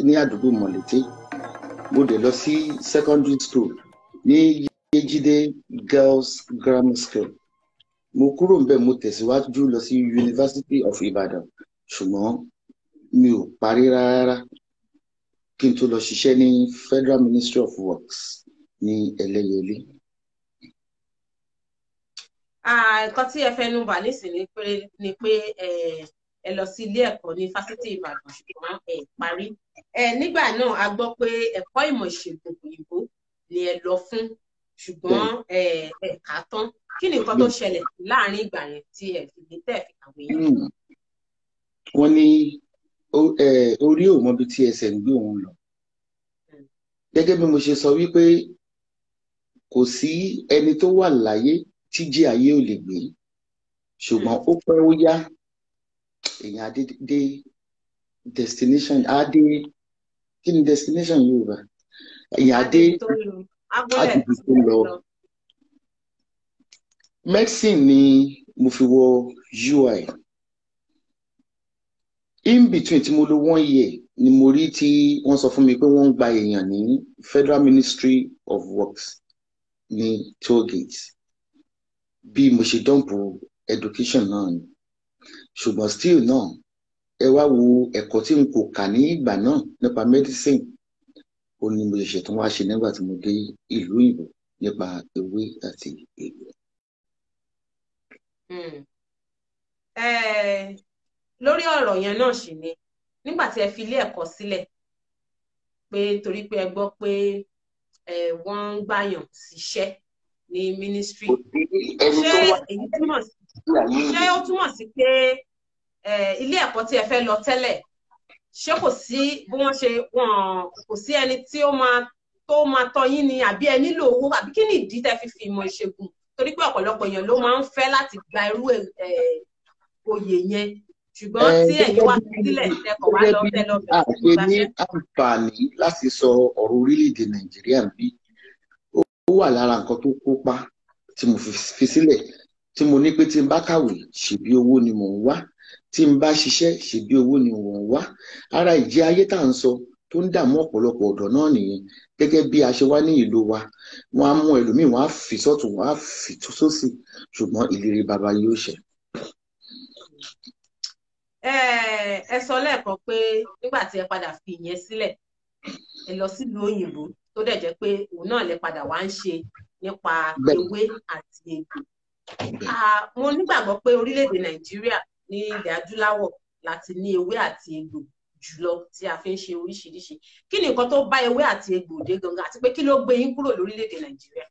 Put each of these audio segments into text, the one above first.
ní àdúgbò mọ̀lété mo dẹ̀ lọ sí secondary school ní yejide girls grammar school mo kúrò ń bẹ̀ mo tẹ̀síwájú lọ sí university of ibadan ṣùgbọ́n mi ò parí rárá kí n tó lọ ṣiṣẹ́ ní federal ministry of works ní ẹlẹ́yẹlé. nǹkan tí ẹ fẹnu bà nísìnyí pé ni pé ẹ lọ sí ilé ẹ̀kọ́ ní fásitì ìbàdàn ṣùgbọ́n ẹ parí nígbà náà a gbọ́ pé ẹ̀kọ́ ìmọ̀ ìṣègùn òyìnbó ni ẹ lọ fún ṣùgbọ́n ẹ kà á tán kí ni nǹkan tó ṣẹlẹ̀ láàrin ìgbà yẹn tí ẹ fi lè tẹ̀ fi kàwé yẹn. wọ́n ní orí ò mọbi tí ẹsẹ̀ ń gbé òun lọ gẹ́gẹ́ bí mo ṣe sọ wípé kò sí ẹni tó wà láyé tí jí ayé ò lè gbé ṣùgbọ́n ó pẹ́ ó yá èèyàn adé dé destination adé kí ni destination Yorùbá èèyàn adé adìbò tó lọ medicine ni mo fi wọ UI in between tí mo lò one year ni mo rí tí wọ́n sọ fún mi pé wọ́n ń gba èèyàn ní Federal Ministry of Works ní tollgate bí mo ṣe dọ́ǹpù education náà ni ṣùgbọ́n still náà ẹ wá wo ẹ̀kọ́ tí n kò kà ní ìgbà náà nípa medicine ó ní mo ṣẹ̀ṣẹ̀ tún wá ṣe nígbà tí mo dé ìlú òyìnbó nípa ewé àti egbò. lórí ọ̀rọ̀ yẹn náà sì ni nígbà tí ẹ fi ilé ẹ̀kọ́ sílẹ̀ pé torí pé ẹ gbọ́ pé wọ́n ń gbàyàn síṣẹ́ ní ministry ṣé èyí túmọ̀ sí ṣé ó túmọ̀ sí pé ilé ẹ̀kọ́ tí ẹ fẹ́ lọ tẹ́lẹ̀ ṣé kò sí bí wọ́n ṣe wọ́n kò sí ẹni tí ó máa tó máa tọ́ yín ni àbí ẹ nílò owó àbí kí ni ìdí tẹ́ fi fi ìmọ̀ ìṣègùn torí pé ọ̀pọ̀lọpọ̀ èèyàn ló máa ń fẹ́ láti gba irú oyè yẹn ṣùgbọ́n tí ẹ̀yin wá sílẹ̀ tẹkọ̀ wá lọ tẹ lọ bẹ̀rẹ̀ sí ní ní àǹfààní láti sọ ọ̀rọ̀ orílẹ̀-èdè nàìjíríà bí ó wà lára nǹkan tó kópa tí mo fi sílẹ̀ tí mo ní pé tí n bá kàwé ṣèbí owó ni mò ń wá tí n bá ṣiṣẹ́ ṣèbí owó ni mò ń wá ara ìjẹ ayé tá à ń sọ tó ń dààmú ọ̀pọ̀lọpọ̀ ọ̀dọ́ náà nìyẹn gẹ́gẹ́ bí a ṣe wá ní ìlú wa wọ́n á mú ẹlòmíì wọ́n á fi sọ́tún wọ́n á fi sósì ṣùgbọ́n ìlérí baba yóò ṣẹ ẹ sọ lẹ́ẹ̀kan pé nígbà tí ẹ padà fi ìyẹn sílẹ̀ ẹ lọ sílùú òyìnbó tó dẹ̀ jẹ́ pé òun náà lè padà wá ń ṣe nípa ewé àti egbò mo nígbàgbọ́ pé orílẹ̀-èdè nàìjíríà ní ilẹ̀ adúláwọ̀ láti ní ewé àti egbò jùlọ tí a fi ń ṣe oríṣiríṣi kí ni nǹkan tó bá ewé àti egbò dé gangan àti pé kí ló gbé yín kúrò lórílẹ̀-èdè nàìjíríà.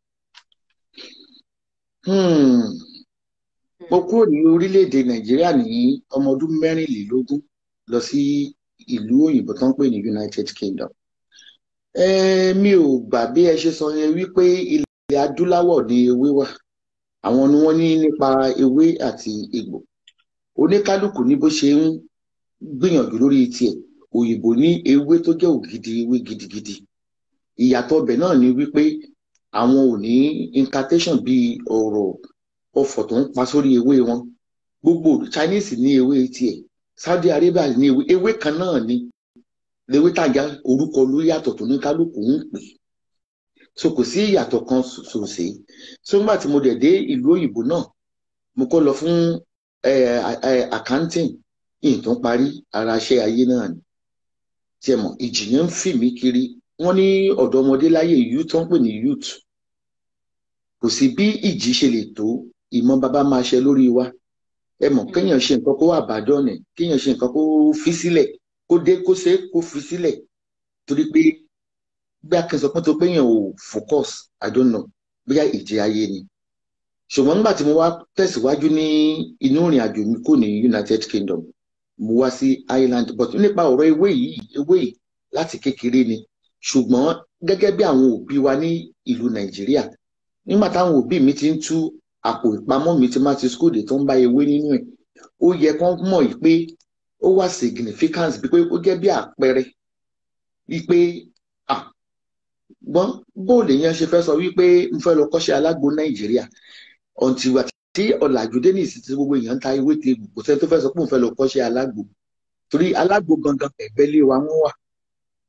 mo kúrò ní orílẹ̀-èdè nàìjíríà ní ọmọ ọdún mẹ́rìnlélógún lọ sí ìlú òyìnbó tó ń pè ní united kingdom mi ò gbà bí ẹ ṣe sọ yẹn wípé ilẹ̀ adúláwọ̀ ní ewé wà àwọn ni wọ́n ní nípa ewé àti egbò oníkálukú ní bó ṣe ń gbìyànjú lórí tiẹ̀ òyìnbó ní ewé tó jẹ́ ògidì ewé gidigidi ìyàtọ̀ ọbẹ̀ náà ni wípé àwọn ò ní incantation bíi ọ̀rọ̀ ọfọ̀ tó ń pa sórí ewé wọn gbogbo Chinese ní ewé tiẹ̀ Saudi Arabia ní ewé ewé kan náà ni lewé tàjà orúkọ ló yàtọ̀ tó ní kálukú ń pè so kò sí ìyàtọ̀ kan ṣòṣe so nígbà tí mo dẹ̀ dé ìlú òyìnbó náà mo kọ́ lọ fún accounting yìí tó ń parí ara iṣẹ́ ayé náà ni tí ẹ mọ̀ ìjìyàn ń fì mí kiri wọ́n ní ọ̀dọ́mọdé láyé youth tó ń pè ní youth kò sí bí ìjì ṣe lè tó ìmọ̀ bàbá máa ṣe lórí wa ẹ mọ̀ kéèyàn ṣe nǹkan kó wà bàdọ́nẹ̀ kéèyàn ṣe nǹkan kó fi sílẹ̀ kó dé kó ṣe kó fi sílẹ̀ torí pé bí akẹ́sọ̀ pọ́n tó péyàn ò focus i don't know bóyá ìjì ayé ni ṣùgbọ́n nígbà tí mo wá tẹ̀síwájú ní inú ìrìn àjò mi kò ní united kingdom mo wá sí ireland but nípa ọ̀rọ̀ ewé yìí ewé yìí láti kékeré ni ṣùgbọ́n gẹ́gẹ́ bí àwọn òbí wa ní ìlú nàìjíríà nígbà táwọn òbí mi ti ń tú àpò ìpamọ́ mi ti máa ti school dé tó ń bá ewé nínú ẹ̀ ó yẹ kán mọ̀ yìí pé ó wà significance bí pé ó jẹ́ bí àpẹẹrẹ wípé gbọ́n bóòlù yẹn ṣe fẹ́ sọ wípé n fẹ́ lọ kọ́ṣẹ́ alágbo nàìjíríà ọ̀ǹtì wà tí ọ̀làjú dé ní ìsìn tí gbogbo èèyàn ń ta ewé ti kò sẹ́ni tó fẹ́ sọ pé òun fẹ́ lọ kọ́ṣẹ́ alágbo torí alágbo gangan ẹ̀gbẹ́ lé wa wọ́n wà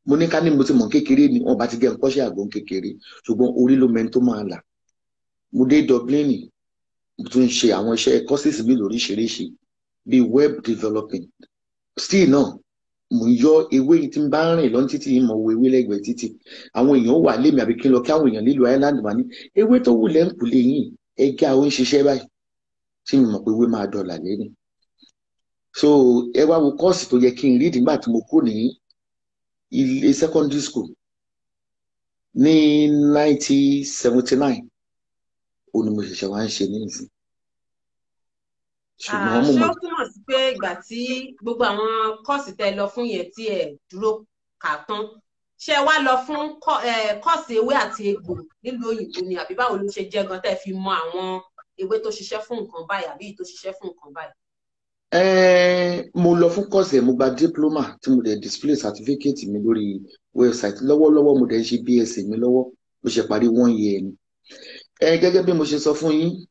mo ní ká ní mo ti mọ̀ kékeré ni wọ́n bá ti jẹ́ nkọ́ṣẹ́ àgbọn kékeré ṣùgbọ́n orí ló mẹ́ni tó máa là mo dé Dublin mo tún ṣe àwọn iṣẹ́ courses mi lóríṣiríṣi bíi web developing still náà mo yọ ewé tí n bá rìn lọ títí yìí mo wo ewé lẹ́gbẹ̀ẹ́ títì àwọn èèyàn wà lémi àbí kí n lọ kí àwọn èèyàn nílùú Ireland wà ní ewé tó wù lẹ́ǹkù lẹ́yìn ẹja ó ń ṣiṣẹ́ báyìí tí mo mọ̀ pé ewé máa dọ̀là lẹ́nu so ẹ wá wo kọ́ọ̀sì tó yẹ kí n rí nígbà tí mo kúrò ní ilé secondary school ní nineteen seventy nine ó ní mo ṣẹ̀ṣẹ̀ wá ń ṣe ní ìsìn ṣùgbọ́n mo ṣé mọ̀ ó túmọ̀ sí pé ìgbà tí gbogbo àwọn kọ́ọ̀sì tẹ lọ fún yẹn tí ẹ dúró kà tán ṣé wá lọ fún kọ́- eh, kọ́ọ̀sì ewé àti egbò nílùú òyìnbó ni àbí báwo ló ṣe jẹ́ gan tẹ́ fi mọ àwọn ewé tó ṣiṣẹ́ fún nǹkan báyìí àbí èyí tó ṣiṣẹ́ fún nǹkan báyìí. Ẹ́ẹ̀, mo lọ fún kọ́ọ̀sì ẹ̀ mo gba diploma tí mo dẹ̀ display certificate mi lórí website lọ́wọ́lọ́wọ́ mo dẹ̀ ń ṣe BSc mi lọ́wọ́ mo ṣe parí one year ni. Ẹ gẹ́gẹ́ bí mo ṣe sọ fún yín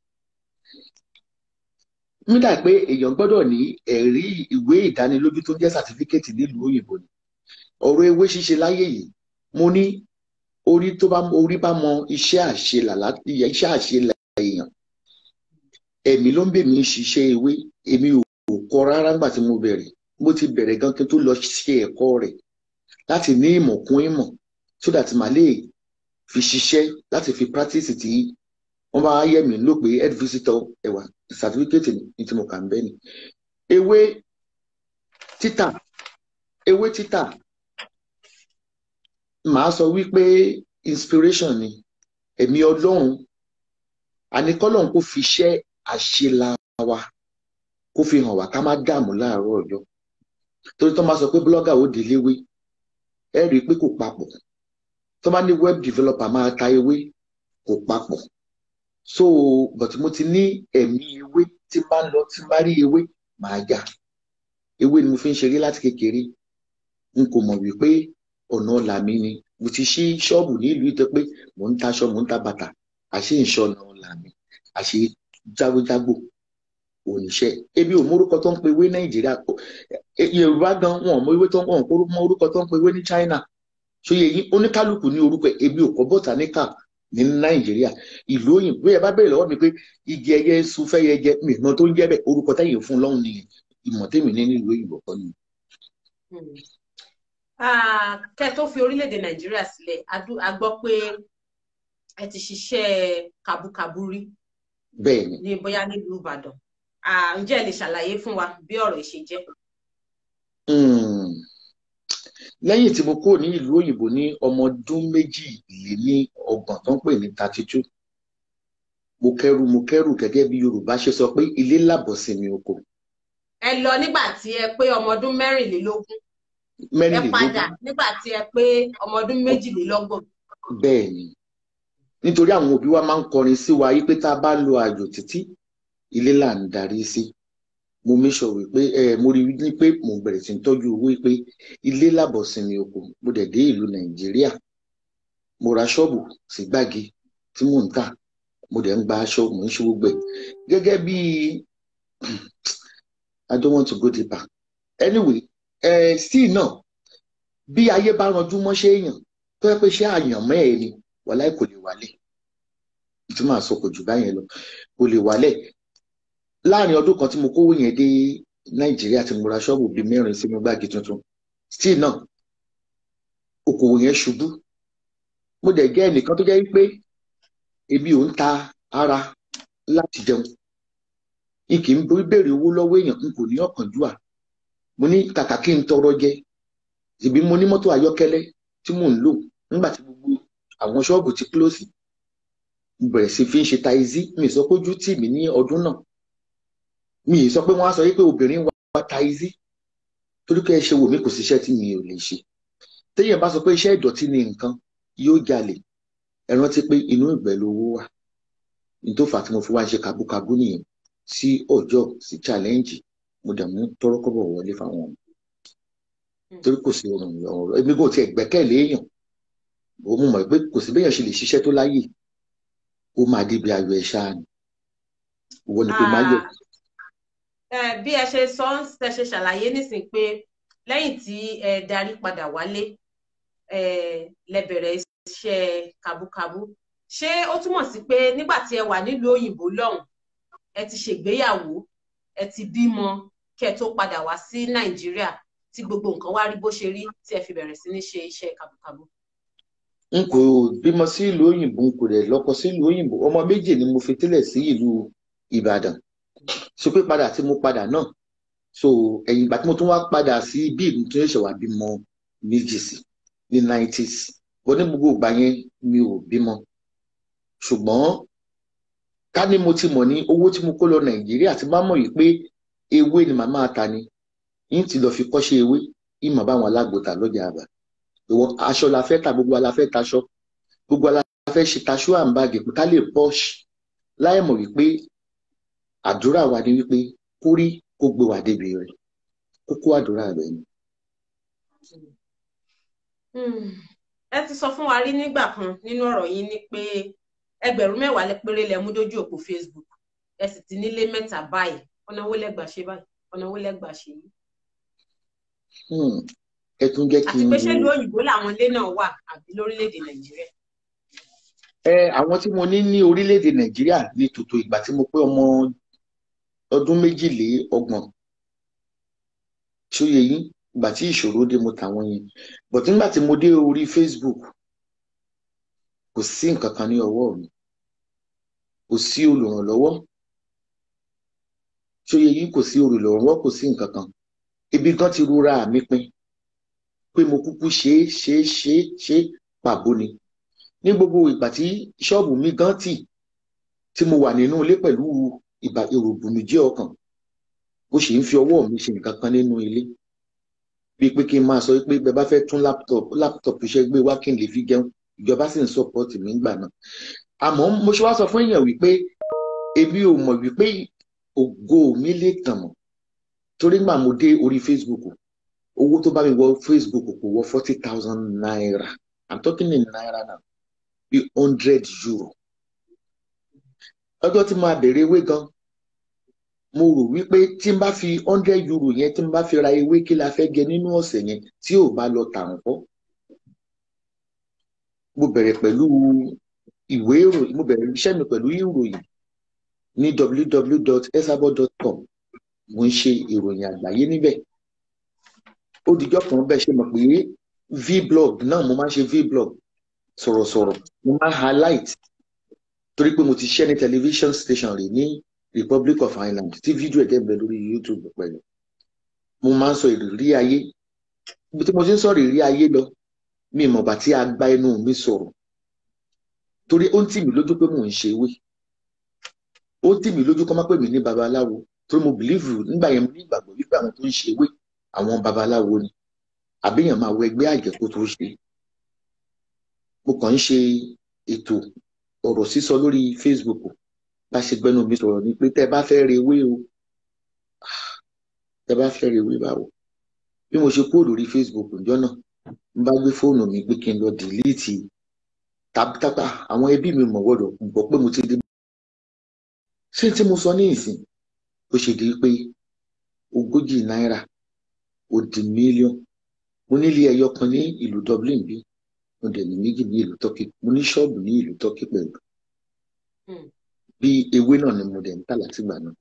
nígbà pé èèyàn gbọ́dọ̀ ní ẹ̀rí ìwé ìdánilójú tó jẹ́ certificate nílùú òyìnbó ni ọ̀rọ̀ ewé ṣíṣe láyé yìí mo ní orí tó bá orí bá mọ iṣẹ́ àṣelà láti iṣẹ́ àṣelà èèyàn ẹ̀mí ló ń bè mí ṣiṣẹ́ ewé èmi ò kọ́ rárá nígbà tí mo bẹ̀rẹ̀ mo ti bẹ̀rẹ̀ gan kí n tó lọ ṣe ẹ̀kọ́ rẹ̀ láti ní ìmọ̀ kún ìmọ̀ so that màá lè fi ṣiṣẹ́ láti fi practice tí wọ́n bá yẹ̀ mí ló pé head visitor ẹ̀wà certificate ní tí mo kà ń bẹ́ ni ewé títà ewé títà màá sọ wípé inspiration ni ẹ̀mí ọlọ́run àníkọ́lọ́run kò fi iṣẹ́ àṣelà wa kó fi hàn wá ká má dààmú láàárọ̀ ọjọ́ torí tó máa sọ pé blogger ó di léwé ẹ rí i pé kò papọ̀ tó bá ní web developer máa ta ewé kò papọ̀ so but mo ti ní ẹ̀mí ewé tí n bá ń lọ tí n bá rí ewé màá jà ewé ni mo fi ń ṣeré láti kékeré n kò mọ̀ wípé ọ̀nà ọ̀la mi ni mo ti ṣí ṣọ́ọ̀bù ní ìlú ìtẹ́ pé mò ń taṣọ mò ń ta bàtà àṣé ìṣọ̀nà ọ̀la mi àṣé jágbójágbò oníṣẹ́ ebi ò mórúkọ tó ń pe ewé nàìjíríà yorùbá gan wọn mọ ewé tó ń wọn mọ orúkọ tó ń pe ewé ní china ṣòye yín oníkálukú ní orúkọ ebi ò kọ bọtaníkà ní nàìjíríà ìlú òyìnbó ẹ bá bẹ̀rẹ̀ lọ́wọ́ mi pé igi ẹyẹ sun fẹyẹ jẹ mi ìmọ̀ tó ń jẹ́ bẹ́ẹ̀ orúkọ tẹ̀yìn fún lọ́hùn nìyẹn ìmọ̀ tèmi ní nílùú òyìnbó kọ́ ni. kẹ́ tó fi orílẹ̀-èdè nàìjíríà sílẹ̀ a gbọ́ pé ẹ ti ṣiṣẹ́ kàbúkàbú rí bẹ́ẹ̀ ni ní bóyá nílùú ìbàdàn ǹjẹ́ ẹ lè ṣàlàyé fún wa bí ọ̀rọ̀ yìí ṣe jẹ́. lẹ́yìn tí mo kúrò ní ìlú òyìnbó ní ọmọ ọdún méjì lé ní ọgbọ̀n tó ń pè ní thirty two mo kẹ́rù mo kẹ́rù gẹ́gẹ́ bí yorùbá ṣe sọ pé ilé làbọ̀ sí mi oko. ẹ lọ nígbà tí ẹ pé ọmọ ọdún mẹ́rìnlélógún ẹ mẹ́rìnlélógún padà nígbà tí ẹ pé ọmọ ọdún méjìlélọ́gbọ̀n. bẹ́ẹ̀ ni nítorí àwọn òbí wa máa ń kọrin sí wa yí pé tá a bá lo àjò títí ilé là ń darí sí mo make sure wípé ẹ mo rí ní pé mo bẹ̀rẹ̀ sí ń tọ́jú owó pé ilé làbọ̀ sinmi oko mo dẹ̀ dé ìlú nàìjíríà mo ra ṣọ́ọ̀bù sí gbági tí mò ń tà mo dẹ̀ ń gba aṣọ mò ń ṣe gbogbo ẹ̀ gẹ́gẹ́ bí i don't want to go deeper anyway ẹ still náà bí ayé bá ranjú mọ́ṣẹ́ èèyàn tó yẹ pé ṣé àyànmọ́ ẹ̀ ni wàláì kò lè wálẹ̀ ìtumọ̀ àsọkò jù báyẹn lọ kò lè wálẹ̀ láàrin ọdún kan tí mo kówó yẹn dé nàìjíríà tí mo ra ṣọ́ọ̀bù bíi mẹ́rin sínú gbági tuntun still náà okòwò yẹn ṣubú mo dẹ̀ jẹ́ ẹnìkan tó jẹ́ pé ebi ò ń ta ara láti jẹun n kì í béèrè owó lọ́wọ́ èèyàn n kò ní ọ̀kánjúà mo ní kàkà kí n tọrọ jẹ ìbí mo ní mọ́tò ayọ́kẹ́lẹ́ tí mò ń lò nígbà tí gbogbo àwọn ṣọ́ọ̀bù ti close mo bẹ̀rẹ̀ sí fi ń ṣe taizí mi sọ pé ojú tì mí ní ọdún náà mi sọ pé wọ́n á sọ pé obìnrin wa taizí torí kẹ́ ẹ ṣe wò mí kò síṣẹ́ tí mi ò lè ṣe téèyàn bá sọ pé iṣẹ́ ìdọ̀tí ni nǹkan yóò jalè ẹ rántí pé inú ìgbẹ́ lówó wà ní tó fà á tí mo fi wá ń ṣe kàbúkàbú nìyẹn sí ọjọ́ sí challenge mo dẹ̀ mú tọ́rọ́kọ́bọ̀ wọlé fáwọn ọmọ torí kò sí ọrùn ọ̀rọ̀ èmi kò tiẹ̀ gbẹ́kẹ̀lé èèyàn ó mú mọ̀ pé kò sí béèyàn ṣe lè ṣiṣẹ́ tó láyè ó máa débi ayọ̀ ẹ̀ ṣáà ni ìwọ ni pé máa yọ. bí ẹ ṣe sọ ẹ ṣe ṣàlàyé nísìnyí pé lẹ́yìn tí ẹ darí padà wálé lẹ bẹ̀rẹ̀ iṣẹ́ kabúkabú ṣé ó túmọ̀ sí pé nígbà tí ẹ wà nílùú òyìnbó lọ́hùn ẹ ti ṣègbéyàwó ẹ ti bímọ kẹ́ ẹ tó padà wá sí nàìjíríà tí gbogbo nǹkan wá rí bó ṣe rí tí ẹ fi bẹ̀rẹ̀ sí ní ṣe iṣẹ́ kabúkabú. n kò bímọ sí ìlú òyìnbó n kò rẹ̀ lọ́kọ sí ìlú òyìnbó ọmọ méjì ni mo fi tẹ́lẹ̀ sí ìlú ìbàdàn ṣe pé padà tí mo padà náà so ẹ̀yìn ìgbà tí mo tún wá padà sí bí ìlú tó ṣẹ̀ṣẹ̀ wá bímọ méjì sí ní nineties bọ́ ní gbogbo ìgbà yẹn mi ò bímọ ṣùgbọ́n ká ní mo ti mọ̀ ní owó tí mo kó lọ nàìjíríà ti máa mọ̀ yìí pé ewé ni màmá ta ni yín ti lọ fi kọ́ṣẹ́ ewé yín màá bá àwọn alágbòta lọ́jà àbá ìwọ aṣọ la fẹ́ ta gbogbo la fẹ́ taṣọ gbogbo la fẹ́ ṣe taṣọ àǹbàgì pé ká lè pọ́ṣ láì mọ̀ wípé àdúrà wa ni wípé kó rí kó gbé wa débi rẹ̀ kókó àdúrà rẹ̀ ni. ẹ ti sọ fún wa rí nígbà kan nínú ọ̀rọ̀ yín ni pé ẹgbẹ̀rún mẹ́wàá péré lẹ mú dójú òpó Facebook ẹ sì ti nílé mẹ́ta báyìí ọ̀nà wo lẹ́gbàá ṣe báyìí ọ̀nà wo lẹ́gbàá ṣe yìí. ẹ tún jẹ́ kí n. àti pé ṣé ìlú òyìnbó làwọn ilé náà wà àbí lórílẹ̀‐èdè nàìjíríà. ẹ àwọn tí mo ní ní orílẹ̀‐èdè nàìjíríà ní tòótọ́ ìgbà tí mo pé ọmọ ọdún méjìlélọ́gbọ̀n ṣóye yín ìgbà tí ìṣòro dé mo tàwọn yẹn but nígbà tí mo dé orí Facebook kò sí nǹkan kan ní ọwọ́ mi kò sí olùrànlọ́wọ́ ṣóye yín kò sí olùrànlọ́wọ́ kò sí nǹkan kan ibi gan ti rora mi pin pé mo kúkú ṣe é ṣe é ṣe é ṣe é pàbó ni ní gbogbo ìgbà tí ṣọ́ọ̀bù mi gan tì tí mo wà nínú ilé pẹ̀lú ìbà èròbùnújẹ́ ọkàn ó sì ń fi ọwọ́ mi ṣe nǹkan kan nínú ilé bíi pé kí n máa sọ pé bẹ́ẹ̀ bá fẹ́ tún láptọ̀pù láptọ̀pù iṣẹ́ gbé wá kí n lè fi jẹun ìjọba sì ń sọpọ́ọ̀tì mi gbà náà àmọ́ mo ṣe wá sọ fún èèyàn wípé èmi ò mọ̀ wípé ògo mi lè tàn mọ́ torí gbà mo dé orí Facebook owó tó bá mi wọ Facebook kò wọ forty thousand naira i'm talking in naira now bí hundred euro ọjọ́ tí máa bẹ̀rẹ̀ ewé gan mo rò wípé tí n bá fi hundred euro yẹn tí n bá fi ra ewé kí la fẹ́ jẹ nínú ọ̀sẹ̀ yẹn tí ò bá lọ tà ń kọ́ mo bẹ̀rẹ̀ pẹ̀lú ìwé ìròyìn mo bẹ̀rẹ̀ iṣẹ́ mi pẹ̀lú ìròyìn ní www.esabo.com mo ń ṣe ìròyìn àgbáyé níbẹ̀ ó dijọ́ kan bẹ́ẹ̀ ṣe mọ̀ pé vblog náà mo máa ń ṣe vblog sọ̀rọ̀sọ̀rọ̀ mo máa ń highlight torí pé mo ti ṣẹ́ ní television station rẹ̀ ní Republic of Ireland tí fídíò ẹ̀ dẹ́gbẹ̀ẹ́ lórí YouTube pẹ̀lú mo máa ń sọ ìrírí ayé ibi tí mo ti ń sọ̀rọ̀ ìrírí ayé lọ mi mọ̀ bá tí a gba ẹnu mi sọ̀rọ̀ torí ó ń tì mí lójú pé mò ń ṣe ewé ó ń tì mí lójú kọ́ má pè mí ní babaláwo torí mo bìlíìfù nígbà yẹn mo ní ìgbàgbọ́ wípé àwọn tó ń ṣe ewé àwọn babaláwo ni àbíyàn máa wọ ẹgbẹ́ àjẹ́ kó tó ṣe mo kàn ń ṣe ètò ọ̀rọ̀ sísọ lórí Facebook bá ṣe gbẹ́nu mi sọ̀rọ̀ ni pé tẹ́ bá fẹ́ re ewé o tẹ́ bá fẹ́ re ewé báwo bí mo ṣe kúrò lórí Facebook ǹjọ́ náà n bá gbé fóònù mi pé kí n lọ dìlíìtì tàbítàbà àwọn ẹbí mi mọ̀ gbọ́dọ̀ gbọ́ pé mo ti dé. ṣé tí mo sọ ní ìsìn ó ṣe di pé ogójì náírà ó di mílíọ̀n mo nílé ẹyọ kan ní ìlú Dublin bí mo dẹ̀ ní méjì ní ìlú Turkey mo ní ṣọ́ọ̀bù ní ìlú Turkey pẹ̀lú bí ewé náà ni mo dẹ̀ ń tà látìgbà náà.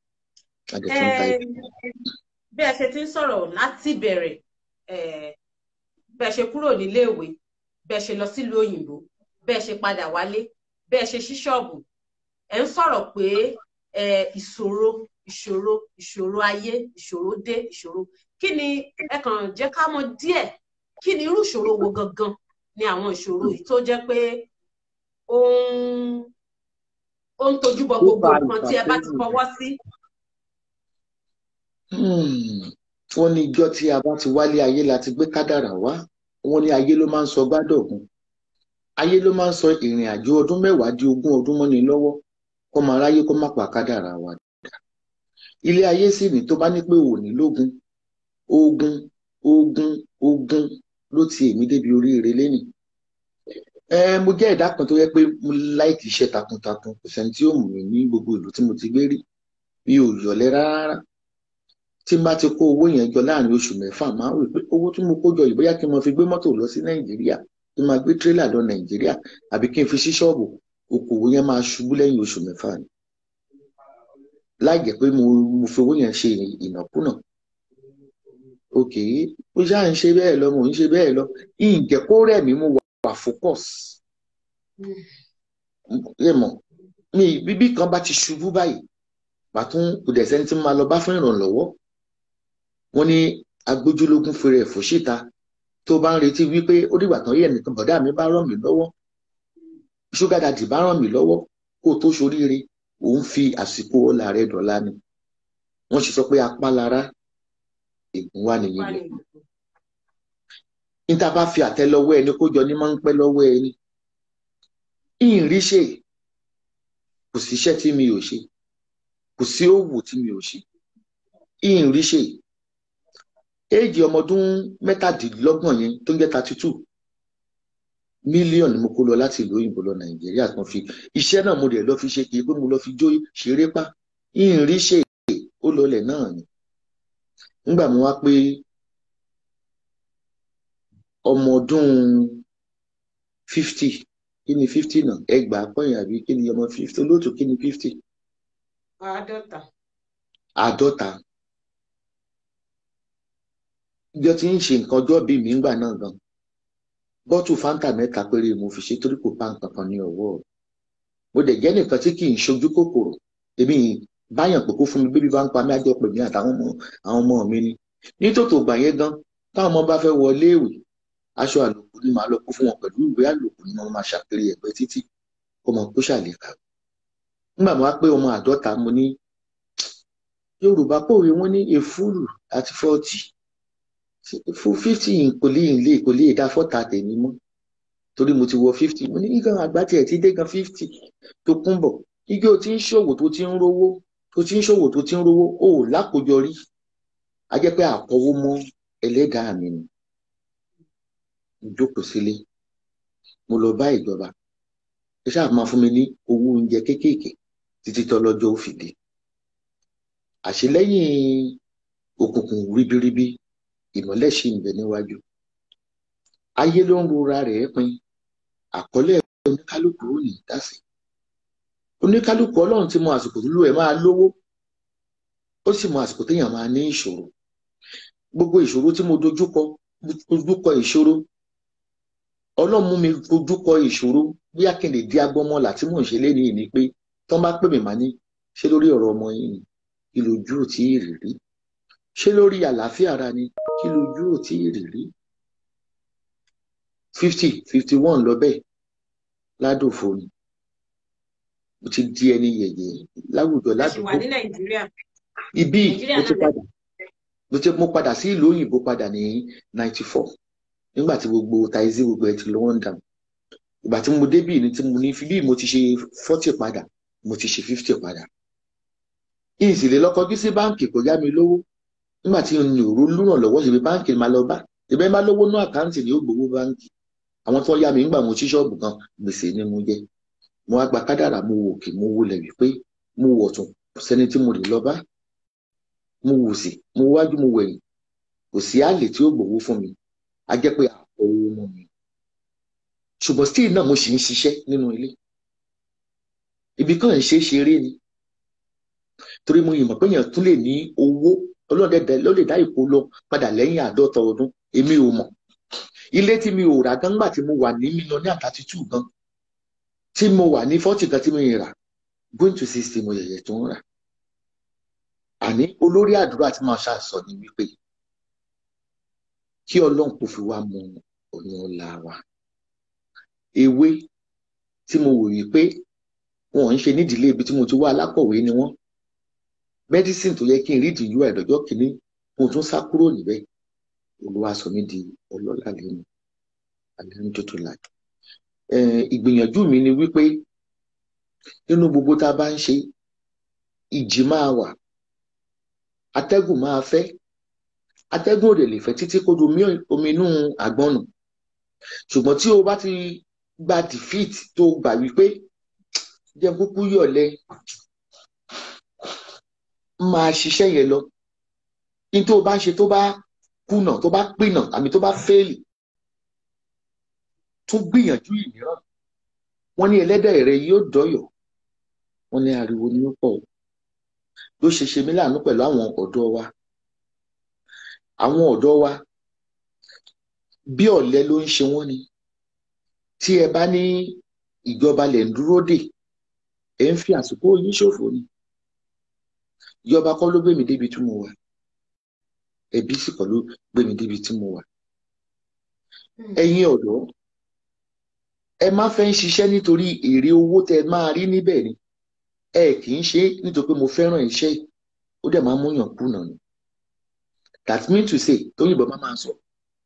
bí ẹ ṣe ti ń sọ̀rọ̀ láti bẹ̀rẹ̀ bẹ́ẹ̀ ṣe kúrò níléèwé bẹ́ẹ̀ ṣe lọ sílùú òyìnbó bẹ́ẹ̀ ṣe padà wálé bẹ́ẹ̀ ṣe ṣí ṣọ́ọ̀bù ẹ̀ ń sọ̀rọ̀ pé ìṣòro ìṣòro ìṣòro ayé ìṣòro dé ìṣòro kí ni ẹ kàn jẹ́ ká mọ̀ díẹ̀ kí ni irú ìṣòro wo gangan ni àwọn ìṣòro yìí tó jẹ́ pé ó ń ó ń tojú bọ gbogbo nǹkan tí ẹ bá ti fọwọ́ sí. wọ́n ní ijọ́ tí a bá ti wálé ayé la ti gbé kádàrà wá wọ́n ní ayé ló máa ń sọ gbádọ̀gùn ayé ló máa ń sọ ìrìn àjò ọdún mẹ́wàá di ogún ọdún mọ́ni lọ́wọ́ kó máa ráyé kó má pa kádàrà wa dà ilé ayé sì ní tó bá ní pé òní lógun ogun ogun ogun ló ti èmi débi oríire lẹ́nìí ẹ mo jẹ́ ẹ̀dá kan tó yẹ pé mo láìkì iṣẹ́ takuntakun kò sẹ́ni tí ó mú mi ní gbogbo ìlú tí mo ti gbé rí mi ò yọ̀lẹ́ rárá tí n bá ti kó owó yẹn jọ láàrin oṣù mẹ́fà máa ń rò pé owó tí mo kó jọ yìí bóyá kí n máa fi gbé mọ́tò lọ sí nàìjíríà kí n máa gbé tírélà lọ nàìjíríà àbí kí n fi sí ṣọ́ọ̀bù okòwò yẹn máa ṣubú lẹ́yìn oṣù mẹ́fà ni láì jẹ́ pé mo mo fi owó yẹn ṣe ìnákúnà òkè ó ṣáà ń ṣe bẹ́ẹ̀ lọ mò ń ṣe bẹ́ẹ̀ lọ ìjẹ́ kó rẹ̀ mí mo wà focus ẹ mọ̀ mi bíbí kan bá ti ṣubú báyìí pàtún kò dẹ̀ sẹ́ni tí mo máa lọ bá fún ìrànlọ́wọ́ wọ́n ní agbójúlógún fèrè ẹ̀fọ́ síta tó bá ń retí wípé ó dìgbà tán yẹ̀ nìkan bọ̀dá mi bá ràn mí lọ́wọ́ ṣúgà dàdì bá ràn mí lọ́wọ́ kó o tó ṣoríire òun fi àsìkò ọ̀la rẹ̀ dọ̀la ni wọ́n sì sọ pé apá lára ègún wà nìyí lọ níta bá fi àtẹ́lẹwọ́ ẹni kó jọ ní máa ń pẹ́ lọ́wọ́ ẹni ìrìṣe kò sí iṣẹ́ tí mi ò ṣe kò sí òwò tí mi ò ṣe ìrìṣe éèjì ọmọ ọdún mẹ́tàdínlọ́gbọ̀n yẹn tó ń jẹ́ thirty two mílíọ̀nù ni mo kó lọ láti ìlú òyìnbó lọ nàìjíríà kan fi iṣẹ́ náà mo dẹ̀ lọ fi ṣe kì í pé mo lọ fi jó ṣeré pa ìrìṣe ó lọlẹ̀ náà ni nígbà mo wá pé ọmọ ọdún fifty kí ni fifty náà ẹgbàá pọ́yìn àbí kí ni ọmọ fifty olóòtú kí ni fifty. àádọ́ta. àádọ́ta. ìjọ tí ń ṣe nǹkan ọjọ́ bíi mi ńgbà náà gan bọ́tù fanta mẹ́ta péré mo fi ṣe torí kò bá nǹkan kan ní ọwọ́ mo dẹ̀ jẹ́ nìkan tí kì í ṣojú kòkòrò èmi báyàn pé kó fún mi bébí bá ń pa mí àjọ pè mí àtàwọn ọmọ àwọn ọmọ mi ni nítòtò gbà yẹn gan táwọn ọmọ bá fẹ́ wọlé ìwé aṣọ àlòkù ni màá lọ kó fún wọn pẹ̀lú ìwé àlòkù ni wọ́n máa ṣàkiri ẹ̀gbẹ́ títí kó mọ kó ṣàlèkà nígbà mo wá pé ọmọ àádọ́ta mo ní yorùbá pòwe wọn ní èfúrù àti fọ́ọ̀tì fún fífítì kò lè lè kò lè dá fọ́ta tèmi mọ́ torí mo ti wọ fífítì mo ní nǹkan àgbà tiẹ̀ ti dé gan fífítì tó kún bọ̀ igi o ti ń ṣòwò tó ti ń rówó tó ti ń ṣòwò tó ti ń rówó o ò lákòjọ rí a jẹ́ pé àkọ́wó mọ́ ẹlẹ́dàá mi ni jókòó sílé mo lọ bá ìjọba ẹ ṣáà máa fún mi ní owó oúnjẹ kéékèèké títí tọ́lọ́jọ́ ó fi dé àṣelẹ́yìn òkùnkùn ríbiríbi ìmọ́lẹ̀ ṣì ń bẹ níwájú ayé ló ń rora rẹ̀ pin àkọlé oníkálukú ò ní dásí oníkálukú ọlọ́run ti mọ àsìkò tó lù ẹ̀ máa lówó ó sì mọ àsìkò téèyàn máa ní ìṣòro gbogbo ìṣòro tí mo dojúkọ dojúkọ ìṣòro ọlọ́run mú mi dojúkọ ìṣòro bí akéde di agbọ́mọlà tí mò ń ṣe lénìí ni pé tán bá pè mí máa ní ṣé lórí ọ̀rọ̀ ọmọ yìí ni kí lójú ò tí ì rí rí ṣé lórí àlàáfíà ara ni kí lójú ò tí ì rí rí fifty fifty one lọ bẹ́ẹ̀ ládòfo ni mo ti di ẹni yẹ̀yẹ̀ láwùjọ ládùúgbò wà ní nàìjíríà ibi Nàìjíríà mo ti náà padà mo ti mo padà sí ìlú òyìnbó padà ní ninety four nígbà tí gbogbo taizi gbogbo ẹ ti lọ one down ìgbà tí mo débì ní tí mo ní bí mo ti ṣe forty padà mo ti ṣe fifty padà ìsìlè lọkọjú sí báǹkì kò yá mi lówó nígbà tí n ò lórànlọ́wọ́ ṣe fi báǹkì máa lọ bá ìbẹ́ máa lówó ní àkáǹtì ní ó gbowó báǹkì àwọn tó yá mi nígbà mo ṣí ṣọ́ọ̀bù kan gbèsè ni mo jẹ mo wá gba kádàrà mo wò kí mo wọlẹ̀ wípé mo wọ̀ tún kò sẹ́ni tí mo lè lọ bá mo wò sí mo wájú mo wẹ̀yìn kò sí àlè tí ó gbowó fún mi a jẹ́ pé àpò owó mọ́ mi ṣùgbọ́n still náà mo sì ń ṣiṣẹ́ nínú ilé ibi kan ń ṣe é ṣeré ni torí mo yìnbọn pé èèyàn tún lè ní owó ọlọ́dẹ̀dẹ̀ ló lè dá ìkó lọ padà lẹ́yìn àádọ́ta ọdún èmi ò mọ̀ ilé tí mi ò rà gan gbà tí mo wà ní mílíọ̀nù àtàtì tù gan tí mo wà ní fọ́tì gan tí mo yìn rà going to sixty mo yẹ̀yẹ̀ tó ń rà àní olórí àdúrà tí màá ṣàṣọ ni wípé kí ọlọ́run kò fi wá mọ ọ̀nà ọ̀la wa ewé tí mo wò wípé wọn ń ṣe nídìílé ibi tí mo ti wá alákọ̀wé ni wọ́n medicine tó yẹ kí n rí ìdíjú àìdọ́jọ́ kìíní mo tún sá kúrò níbẹ̀ olúwa sọ mí di ọlọ́lá lẹ́nu àlẹ́nu tó tó láì ìgbìyànjú mi ni wípé nínú gbogbo tá a bá ń ṣe ìjì máa wà atẹ́gùn máa fẹ́ atẹ́gùn òdè lè fẹ́ títí kó do omi inú àgbọn nù ṣùgbọ́n tí o bá ti gba defeat tó gbà wípé jẹ́ kúkú yọ̀lẹ máa ṣiṣẹ́ yẹn lọ ní tó bá ń ṣe tó bá kùnà tó bá pìnà àmì tó bá fẹ́ẹ̀lì tún gbìyànjú ìmíràn wọ́n ní ẹlẹ́dẹ̀ rẹ yóò dọ́yọ̀ wọ́n ní ariwo ní pọ̀ ló ṣe ṣe mí láàánú pẹ̀lú àwọn ọ̀dọ́ wa àwọn ọ̀dọ́ wa bí ọ̀lẹ ló ń ṣe wọ́n ni tí ẹ bá ní ìjọba lẹ̀ ń dúró dè ẹ ń fi àsìkò yín ṣòfò ni ìjọba kọ́ ló gbé mi débi tí mo wà ẹbí sì kọ́ ló gbé mi débi tí mo wà ẹ̀yin ọ̀dọ́ ẹ má fẹ́ ń ṣiṣẹ́ nítorí èrè owó tẹ máa rí níbẹ̀ ni ẹ kì í ṣe nítorí pé mo fẹ́ràn iṣẹ́ ó dẹ̀ máa ń múyàn kùnà ni that mean to say tóyìnbó máa máa sọ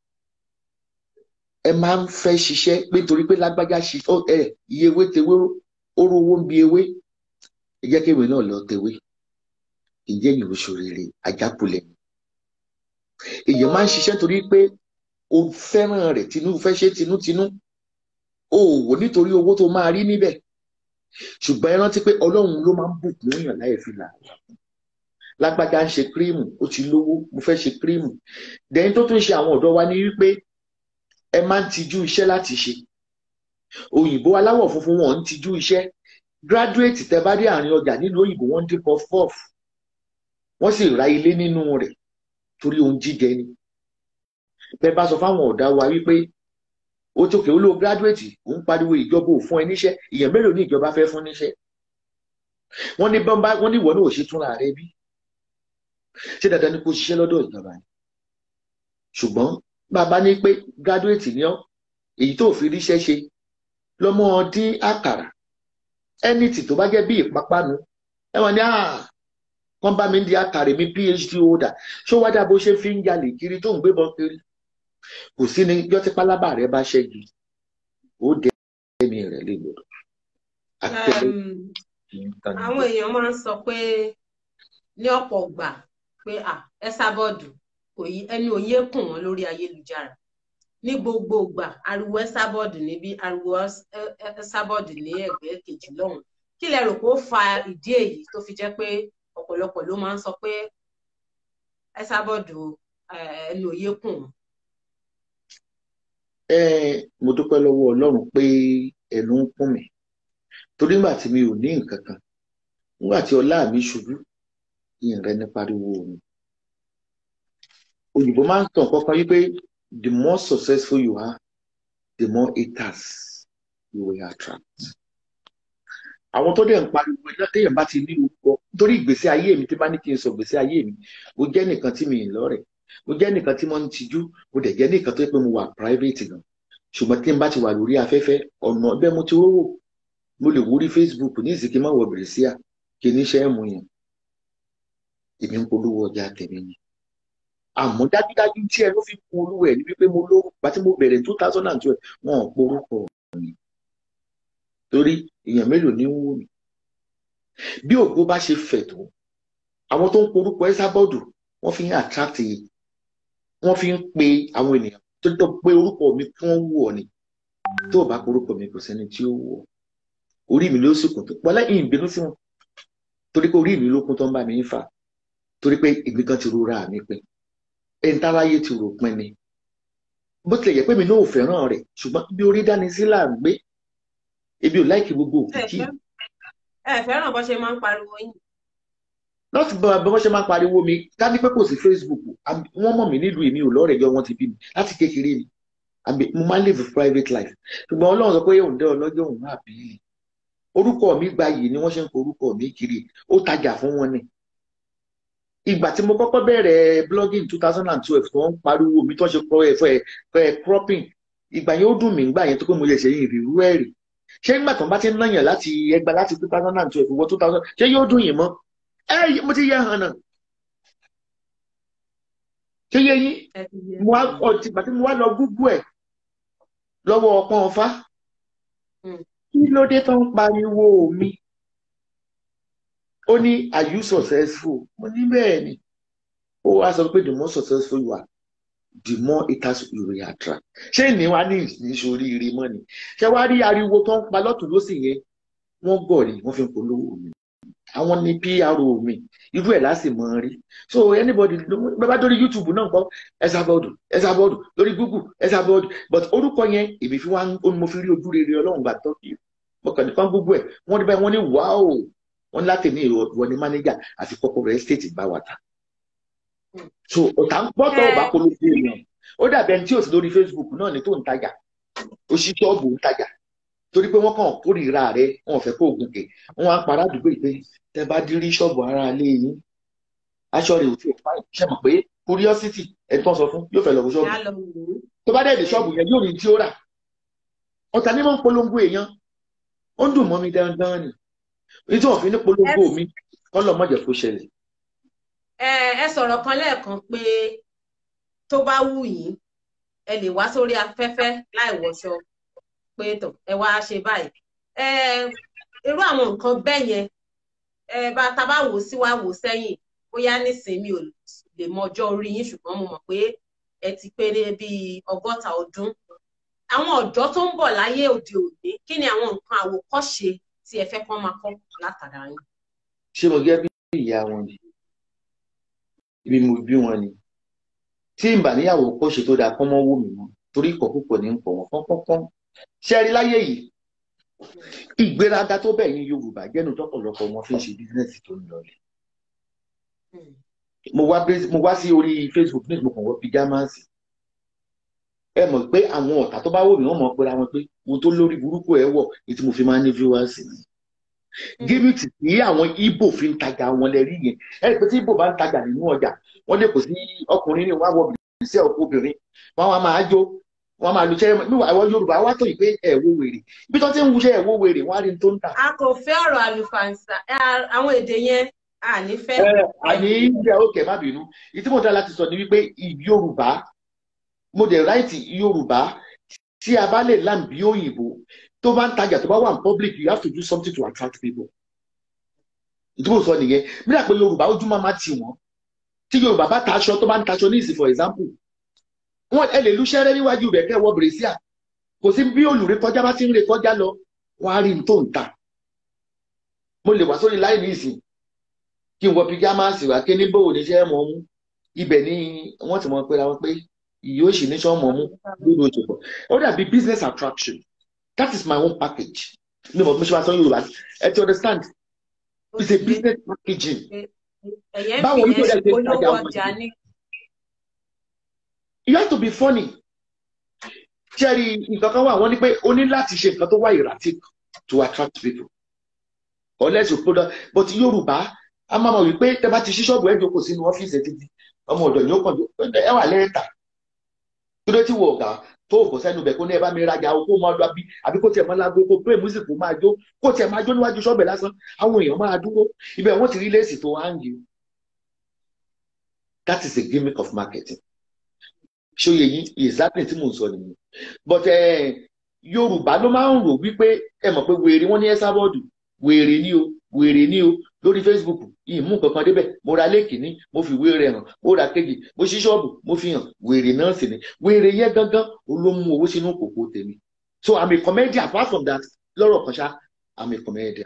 ẹ máa ń fẹ́ ṣiṣẹ́ pé nítorí pé lágbájá ṣiṣẹ́ ẹ iye ewé tewé oró owó ń bi ewé ẹ jẹ́ kéwì náà lọ tewé ìjẹ́ ìwé ṣòrèrè àjákulẹ̀ èèyàn máa ń ṣiṣẹ́ torí pé o fẹ́ràn rẹ̀ tinú fẹ́ ṣe tinútinú o wò nítorí owó tó máa rí níbẹ̀ ṣùgbọ́n ẹ rántí pé ọlọ́run ló máa ń bùkún èèyàn láì fi là lágbájá ń ṣe kírímù ó ti lówó mo fẹ́ ṣe kírímù dẹ́yìn tó tún ṣe àwọn ọ̀dọ́ wa ní wípé ẹ máa ń tijú iṣẹ́ láti ṣe òyìnbó aláwọ̀ funfun wọn ń tijú iṣẹ́ gíráduwétì tẹ bá dé àárín ọjà nílùú òyìnbó wọn ń dín puff puff wọ́n sì ra ilé nínú rẹ̀ torí ohun jíjẹ ni bẹ́ẹ̀ bá sọ fáwọn ọ̀dà wa wípé ó tókè ó ló gíráduwétì ó ń pariwo ìjọba ò fún ẹ níṣẹ́ ìyẹn mélòó ní ìjọba fẹ́ fún níṣẹ́ wọ́n ní bọ́mbá wọ́n ní ìwọ náà ò ṣe túnra rẹ bí ṣé dandan ni kó ṣiṣẹ́ lọ́dọ̀ ìjọba ni ṣùgbọ́n bàbá ní pé gíráduwétì ni ọ́ èyí tó fi ríṣẹ́ ṣe lọ́mọ dín àkàrà ẹnìtì tó bá jẹ́ bí ìpápánu ẹ wọ́n ní wọ́n bá mi ń di àkàrà mi phd holder ṣó wá dà bó ṣe fi ń jalè kiri tó ń gbébọn kiri kò sí ní yọ tí pálábà rẹ bá ṣẹ́gi ó dẹ ẹ̀mí rẹ lè lòdò. àwọn èèyàn máa ń sọ pé ní ọ̀pọ̀ gbà pé ẹ sábọ́ọ̀dù ẹni òye kùn wọ́n lórí ayélujára ní gbogbo ìgbà ariwo ẹ sábọ́ọ̀dù níbí ariwo ẹ sábọ́ọ̀dù ní ẹ̀gbẹ́ kejì lọ́hùn kí lẹ rò pé ó fa ìdí èyí tó fi jẹ́ pé ọ̀pọ̀lọpọ̀ ló máa ń sọ pé ẹ sábọ́ọ̀dù ẹni òye kùn wọ́n mo dúpẹ́ lọ́wọ́ ọlọ́run pé ẹnu ń kún mi torí nígbà tí mi ò ní nǹkan kan nígbà tí ọlá mi ṣubú ìyẹn rẹ ní pariwo mi òyìnbó máa ń tàn kankan wípé the more successful you are the more haters you will attract àwọn tó dẹ̀ ń pariwo téèyàn bá ti ní orúkọ nítorí ìgbésí ayé mi tí bá ní kí n sọ ìgbésí ayé mi mo jẹ́ nìkan tí mi ì lọ́rẹ̀ẹ́ mo jẹ́ nìkan tí mo ń tijú mo dẹ̀ jẹ́ nìkan tó yẹ pé mo wà private gan ṣùgbọ́n tí n bá ti wà lórí afẹ́fẹ́ ọ̀nà bẹ́ẹ̀ mo ti rówó mo lè wúrí Facebook ní ìsìnkí má wọ bẹ̀rẹ̀ sí à kí ní ṣe é mu yẹn èmi ń polówó ọjà tèmi ni àmọ́ dájúdájú tí ẹ ló fi kún olúwa ẹ̀ ní wípé mo lówó pàtí mo bẹ̀rẹ̀ two thousand and twelve wọn ò porúkọ mi torí èèyàn mélòó ní ń wò mí bí ògo bá ṣe fẹ̀ tó àwọn tó ń porúkọ ẹ sábọ́ọ̀dù wọ́n fi ń attract yìí wọ́n fi ń pe àwọn ènìyàn tó tọ́ pé orúkọ mi kí wọ́n wù ọ́ ni tó o bá porúkọ mi kò sẹ́ni tí ó wù ọ́ orí mi ló sì kún tó pọ́lá ìbínú sí wọn torí pé orí mi ló kún tó ń bá mi ń fà torí pé èmi kan ti rora mi pin ẹni táráyé ti rò pin ni bó tilẹ̀ yẹ pé mi náà ò fẹ́ràn rẹ̀ ṣùgbọ́n bí orí dání sí là ń gbé ebi ò láìkí gbogbo òkìkí. ẹ fẹ́ràn bó ṣe máa ń pariwo yín láti bá bí wọ́n ṣe máa pariwo mi ká ní pé kò sí Facebook wọ́n mọ̀ mí nílùú èmi ò lọ́rẹ̀ẹ́ jọ wọ́n ti bí mi láti kékeré ni mo máa ń live private life ṣùgbọ́n ọlọ́run sọ pé òun dẹ́ ọlọ́jọ́ òun máa bí i orúkọ mi gba yìí ni wọ́n ṣe ń pe orúkọ mi kiri ó tajà fún wọn ni ìgbà tí mo kọ́kọ́ bẹ̀rẹ̀ blogging two thousand and twelve tó ń pariwo mi tó ṣe kọ́ ẹ̀fọ́ ẹ̀ cropping ìgbà yẹn ó dùn mí ìgbà yẹn tó pé mo yẹ ṣe yìí ìrírú ẹ̀rì ṣé nígbà tó ń bá ti ń náyàn láti ẹgbàá láti two thousand and twelve wọ two thousand ṣé yóò dùn yín mọ́ ẹ mo ti yẹ hàn náà ṣé yẹ yín mo wá ọtí bàtí mo wá lọ gúgú ẹ lọ́wọ́ ọpọ́n ọfá kí ló dé tó ń pariwo mi ó ní are you successful mo ní bẹ́ẹ̀ ni ó wá sọ pé the more successful you are the more haters you will attract ṣé ìní wa ní ìṣoríire mọ́ ni ṣé wàá rí ariwo tó ń pa lọ́tún lọ́sì yẹn wọ́n gọ̀ ni wọ́n fi ń polówó mi àwọn ni PRO mi irú ẹ̀ láti mọ̀ rí so anybody bàbá lórí YouTube náà gbọ́ Esabod Esabod lórí Google Esabod but orúkọ yẹn èmi fi wá mo fi rí ojú rere Ọlọ́run gbà tọ́ kí mo kàn ní kán gbogbo ẹ̀ wọ́n ní báyìí wọ́n ní wáò wọ́n ní láti ní ìwọ ní mánéjà àti kọ́kọ́rọ́ estate bá wa ta so ọ̀tá ń gbọ́tọ̀ ọba polówó èèyàn ó dàbí ẹni tí ò sí lórí Facebook náà ní tó ń tajà ó ṣí ṣọ́ọ̀bù ń tajà torí pé wọ́n kàn kórìíra rẹ̀ wọ́n fẹ́ kó ogun kè wọ́n á para àdúgbò yìí pé tẹ bá dírí ṣọ́ọ̀bù ara ilé yín aṣọ rẹ̀ ò tí ò pa ṣe mọ̀ pé curiosity ẹni tó ń sọ fún yóò fẹ́ lọ fún ṣọ́ọ̀bù tó bá dẹ̀ dé ṣọ́ọ̀bù yẹn yóò rí tí ó rà ọ̀tá ní mọ̀ ń polongo èèyàn ó ń dùn mọ́ mi dandan ni nítorí òfin ní polongo mi kọ́ lọ́ mọ̀jẹ̀ kó ṣẹlẹ̀. ẹ ẹ sọ̀rọ̀ kan lẹ́ẹ̀kan pé tó bá wù yín ẹ lè wá sórí afẹ́fẹ́ láì wọṣọ pé tó ẹ wá ṣe báyìí ẹ irú àwọn nǹkan bẹ́ẹ̀ yẹn ẹ bá ta bá wò sí wá wò sẹ́yìn bóyá nísìnyí mi ò lè mọ ọjọ́ orí yín ṣùgbọ́n mo mọ̀ pé ẹ ti pé bíi ọgọ́ta ọdún àwọn ọ̀dọ́ tó ń bọ̀ láyé òde òní kí ni àwọn nǹkan àwòkọ́ṣe tí ẹ fẹ́ kán máa kọ́ látara yín. ṣé mo gẹ́ bí ìyá wọn ni ibi mo bí wọn ni tí n bà níyàwó kọ́ṣe tó dáa kọ́ mọ́ wò mí mọ́ torí ìkọ̀ púpọ̀ ní ń pọ̀ wọ́n pọ́npọ́npọ́n ṣe rí láyé yìí ìgbéraga tó bẹ̀ yín Yorùbá jẹ́nu tọ́pọ̀lọpọ̀ wọn fi ń ṣe bísínẹ́sì tó ń lọlẹ̀ mo wá mo wá sí orí Facebook ní ìgbòkàn wọ́n pijámásì ẹ mọ̀ pé àwọn ọ̀tá tó bá wò mí wọ́n mọ̀ pé ra wọn pé mo tó lórí burúkú ẹ̀ wọ̀ ní tí mo fi máa ń ní viewers ni gímìtì tí àwọn Ìgbò fi ń tajà wọn lẹ rí yẹn ẹ rí pé tí Ìgbò bá ń tajà nínú ọjà wọ́n lè kò sí ọkùnrin ní wàá wọ bìrì sí obìnrin wọ́n wá máa jó wọ́n máa lu ṣẹ́ níwà àwọn Yorùbá wá tó yìí pé ẹ̀ wo wèrè ibi tó ti ń wuṣẹ́ ẹ̀ wo wèrè wọ́n á rí tó ń tà. a kò fẹ́ ọ̀rọ̀ àlùfàǹsà àwọn èdè yẹn a ní fẹ́. àní ìjà òkè má bínú ìtí mo dá láti sọ ni wípé Yorùbá mo dẹ̀ ráìtì Yorùbá tí a bá lè làm bí òyìnbó tó bá ń tajà tó bá wà ní public you have to do something to attract people. ìdúró sọ nìyẹn mílíọ̀nù pé Yorùbá ojú máa máa tì wọ́n tí Yorùbá bá ta aṣọ tó bá ń taṣọ ní ìsìn for example wọn ẹ lè lu ṣẹrẹ níwájú rẹ kẹ wọ bèrèsíà kò sí bí olùrè kọjá bá ti ń rè kọjá lọ wọn á rí n tó ń ta mo lè wá sórí láì ní ìsìn kí n wọ píjámásì wá kí ní bò ní ṣe mọ mú ibẹ̀ ni wọ́n ti mọ pé ra wọn pé yóò sì ní sọ mọ mú lórí oṣù pọ ó dàbí business attraction that is my own package mi mọ̀ bí mo ṣe máa sọ Yorùbá ẹ ti understand it's a business packaging báwo ni ó yẹ kí n tajà wọn you have to be funny ṣẹ́ẹ̀rì nǹkan kan wà wọ́n ní pé o ní láti ṣe nǹkan tó wá erratic to attract people unless you product but Yorùbá a máa mọ̀ wípé tẹ bá ti ṣí ṣọ́ọ̀bù ẹ̀ jókòó sínú ọ́fíìsì ẹ̀ títí ọmọ ọ̀dọ̀ ni ó kàn ẹ wà lẹ́ẹ̀ta kí ló ti wọ ọ̀gá tó kò sẹ́nu bẹ̀ kó ní ẹ bá mi rajà o kó máa lọ bí àbí kó tiẹ̀ máa lágbo kó pé music kó máa jó kó tiẹ̀ máa jó níwájú ṣọ́ọ̀bù lásán àwọn èèyàn máa dúró ibẹ̀ wọ́n ti rí léèsì tó hang that is a gimmick of marketing ṣòye yìí exactly tí mò ń sọ nìyẹn but yorùbá ló máa ń rò wípé ẹ mọ̀ pé wèrè wọ́n ní Esabod wèrè ni o wèrè ni o lórí facebook yìí mú kankan débẹ̀ mo ra lẹ́kìnní mo fi wéèrè hàn mo ra kejì mo ṣí ṣọ́ọ̀bù mo fi hàn wèrè náà sì ni wèrè yẹn gangan ló mú owó sínú kòkó tèmi so i'm a comedian apart from that lọ́rọ̀ kan ṣá i'm a comedian.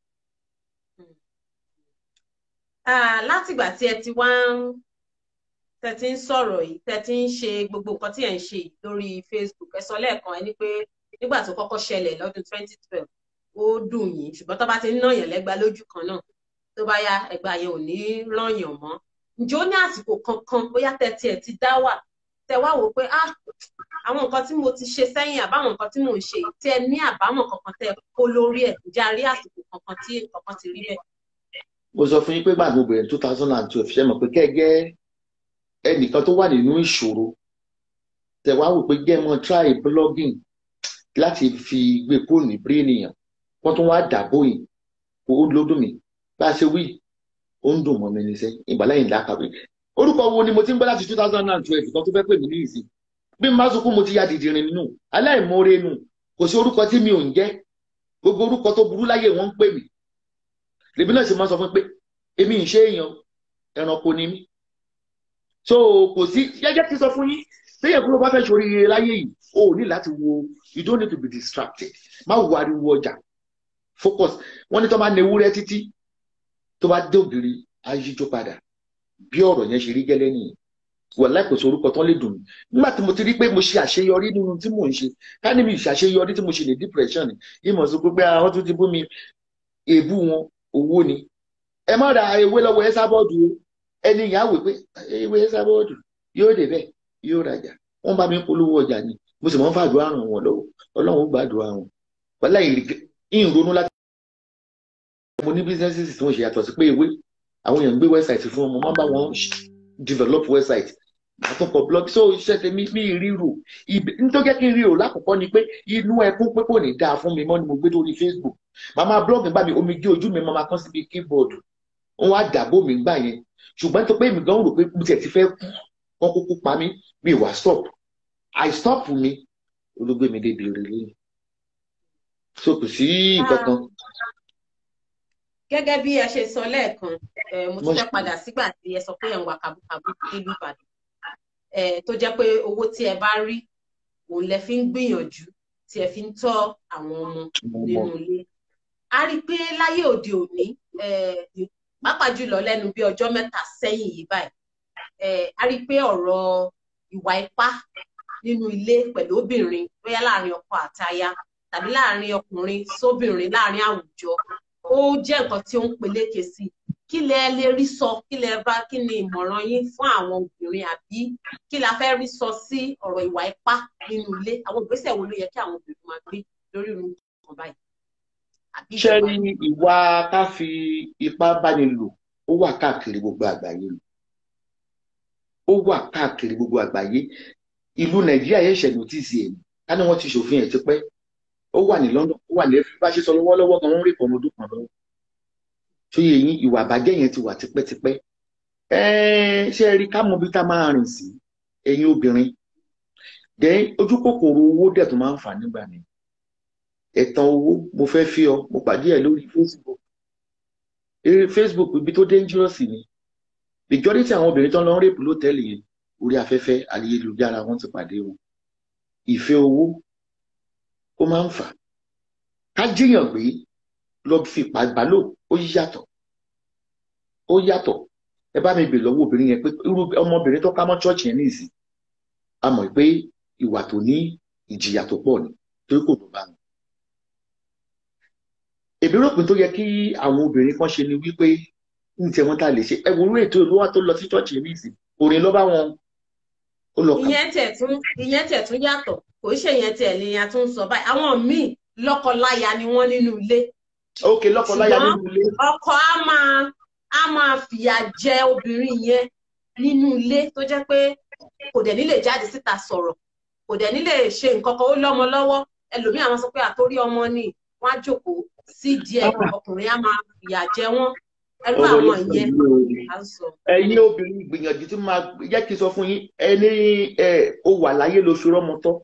látìgbà tí ẹ ti wá ń tẹ ti ń sọ̀rọ̀ yìí tẹ ti ń ṣe gbogbo nǹkan tí ẹ ń ṣe lórí facebook ẹ sọ lẹ́ẹ̀kan ẹ ní pé nígbà tó kọ́kọ́ ṣẹlẹ̀ lọ́dún twenty twelve ó dùn yín ṣùgbọ́n tó bá ti ń nàyàn lẹ́gba lójú kan náà tó bá yá ẹgbà yẹn ò ní rànyàn mọ́ ǹjẹ́ ó ní àsìkò kankan bóyá tẹ tiẹ̀ ti dá wà tẹ wá wò pé ah àwọn nǹkan tí mo ti ṣe sẹ́yìn àbáwọn nǹkan tí mò ń ṣe tí ẹ ní àbámọ̀ kankan tẹ kó lórí ẹ̀ ǹjẹ́ a rí àsìkò kankan tí kankan ti rí bẹ́ẹ̀. mo sọ fún yín pé gbàgbọ́ bẹ̀rẹ̀ two thousand and twelve ṣe mọ̀ pé kẹ́gẹ́ ẹnìkan tó wà nínú ìṣòro tẹ wá wò pé jẹ́ mọ́ try blogging láti fi gbé kúrò ní bírèèyàn wọ́n tún wá dàbò yìí kó ó lódùn mí bá a ṣe wí ó ń dùn mọ́ mi ní sẹ́ ìgbàlẹ́yìn lákàwé orúkọ wo ni mo ti ń gbọ́ láti two thousand and twelve kan tó fẹ́ pè mí ní ìsìn bí n bá sunkún mo ti ya dìdìrín nínú aláìmoore nù kò sí orúkọ tí mi ò ń jẹ́ gbogbo orúkọ tó burú láyé wọ́n ń pè mí lèmi náà sì máa sọ fún pé èmi ń ṣe èèyàn ẹranko ni mí so kò sí gẹ́gẹ́ tí sọ fún yín téèyàn kúrò bá fẹ́ ṣoríire láyé yìí o ò ní láti wo you don't need to be distracted má wo ariwo ọjà focus wọ́n ní tó máa ń ewúrẹ́ títí tó bá dé ògiri á yíjó padà bí ọ̀rọ̀ yẹn ṣe rí gẹ́lẹ́ nìyẹn wàláì kò sí orúkọ tán lè dùn mí nígbà tí mo ti rí pé mo ṣe àṣeyọrí nínú tí mò ń ṣe ká ní mi ṣàṣeyọrí tí mo ṣe ní depression ni ìmọ̀ sí pé àwọn tó ti bú mi èébú wọn owó ni ẹ má ra ewé lọ́wọ́ ẹ sábọ́ọ̀dù o ẹni ìyá wò pé ewé ẹ sábọ́ọ̀dù yóò dé bẹ́ẹ̀ yóò rajà wọ́n bá mi polówó ọjà ni mo sì mọ́ ń fàdúrà ràn wọ́n lọ́wọ́ ọlọ́run ó gbàdúrà wọn wàláì ìrònú láti mo ní businesses tí wọ́n ṣe yàtọ̀ sí pé ewé àwọn èèyàn ń gbé website fún wọn mo máa ń bá wọn develop website àtúnkọ blog so iṣẹ́ tèmi mi ríro nítorí jẹ́ kí n ríro lákòókò ni pé inú ẹkún pé kò ní dáa fún mi mọ́ ni mo gbé lórí Facebook màmá blog nígbà mi omi gé ojú mi máa kán síbi keyboard wọn á dàbò mi gbà yẹn ṣùgbọ́n tó pé mi gan rò pé mo tiẹ̀ ti fẹ́ kú wọ́n kúkú pa mí mi wà stop I stop mi olóògbé mi débi rè lóyún so kò sí nǹkan kan gẹ́gẹ́ bí ẹ ṣe sọ lẹ́ẹ̀kan mo tún fẹ́ padà sígbà tí ẹ sọ pé ẹ̀ ń wà kàbúkàbú nílùú Ìbàdàn tó jẹ́ pé owó tí ẹ bá rí òun lẹ fi ń gbìyànjú tí ẹ fi ń tọ́ àwọn ọmọ nínú ilé a rí i pé láyé òde òní pàápàá jùlọ lẹ́nu bí ọjọ́ mẹ́ta sẹ́yìn yìí báyìí a rí i pé ọ̀rọ̀ ìwà ipá nínú ilé pẹ̀lú obìnrin bóyá láàrin ọkọ àtaya tàbí láàrin ọkùnrin sóbìnrin láàrin àwùjọ ó jẹ́ nǹkan tí ó ń peléke sí kí lẹ lè rí sọ kí lẹ bá kí ni ìmọ̀ràn yín fún àwọn obìnrin àbí kí la fẹ́ rí sọ sí ọ̀rọ̀ ìwà ipá nínú ilé àwọn ìgbésẹ̀ wo ló yẹ kí àwọn obìnrin máa gbé lórí irun kan báyìí. ṣé ní ìwà ká fi ipá báni lò ó wà káàkiri gbogbo àgbáyé lò ó wà káàkiri gbogbo àgbáyé ìlú nàìjíríà yẹn ṣẹ̀ nọ́tìsì ẹ̀ ká ní wọ́n ti ṣòfin ẹ̀ tipẹ́ ó wà ní London ó wà ní ẹfí bá ṣe sọ lọ́wọ́lọ́wọ́ kan wọ́n rí ìpọnmọ ọdún kan lọ́wọ́ tó yẹ yín ìwà àbájẹ́ yẹn ti wà tipẹ́tipẹ́ ṣé ẹ rí ká mọ bí tá máa rìn sí ẹ̀yin obìnrin dẹ ojú kòkòrò owó dẹ̀ tó máa ń fà nígbà mi ẹ̀tàn owó mo fẹ́ fi ọ mo pàdé ẹ̀ lórí Facebook eré Facebook ibi tó dangerous ni majority àwọn obìnrin tó ń lọ rèpù lótẹ́ẹ̀lì yẹn orí afẹ́fẹ́ ayélujára wọn ti pàdé wọn ìfẹ́ owó ó máa ń fà ká jíyàn gbé lọ fi ìpàgbálò ó yàtọ̀ ó yàtọ̀ ẹ bá mi bè lọ́wọ́ obìnrin yẹn pé irú ọmọbìnrin tó ká mọ́ ṣọ́ọ̀ṣì yẹn nìsín a mọ̀ pé ìwà tó ní ìjìyà tó pọ̀ ni torí kò tó bá wọn. èmi rò pé tó yẹ kí àwọn obìnrin kan ṣe ni wípé ní tiẹ̀ wọ́n tá a lè ṣe ẹ̀wọ̀n orí ètò ìlú wa tó lọ sí ṣọ́ọ̀ṣì yẹn nìsín orin ló bá wọn ó lọ kà. ìyẹn tẹ̀ tún ìyẹn tẹ̀ tún yàtọ̀ kò ṣe yẹn tẹ̀ lè yẹn tún sọ báyìí àwọn míì lọ́kọláya ni wọ́n nínú ilé. ok lọ́kọláya nínú ilé. ọkọ á máa á máa fìyà jẹ obìnrin yẹn nínú ilé tó jẹ́ pé kò dẹ̀ ní lè jáde síta sọ̀rọ̀ kò dẹ̀ ní lè ṣe nǹkan kan ó lọ́mọ lọ́wọ́ ẹlòmíì àwọn sọ pé àtórí ọmọ ni wọ́n á jókòó sí díẹ̀ ọkùnrin á máa fìyà jẹ wọ́n ẹrú àwọn ìyẹn à ń sọ. ẹ̀yin obìnrin gbìyànjú tí máa jẹ́ kí n sọ fún yín ẹni ó wà láyé lóṣù rọ́mọtọ́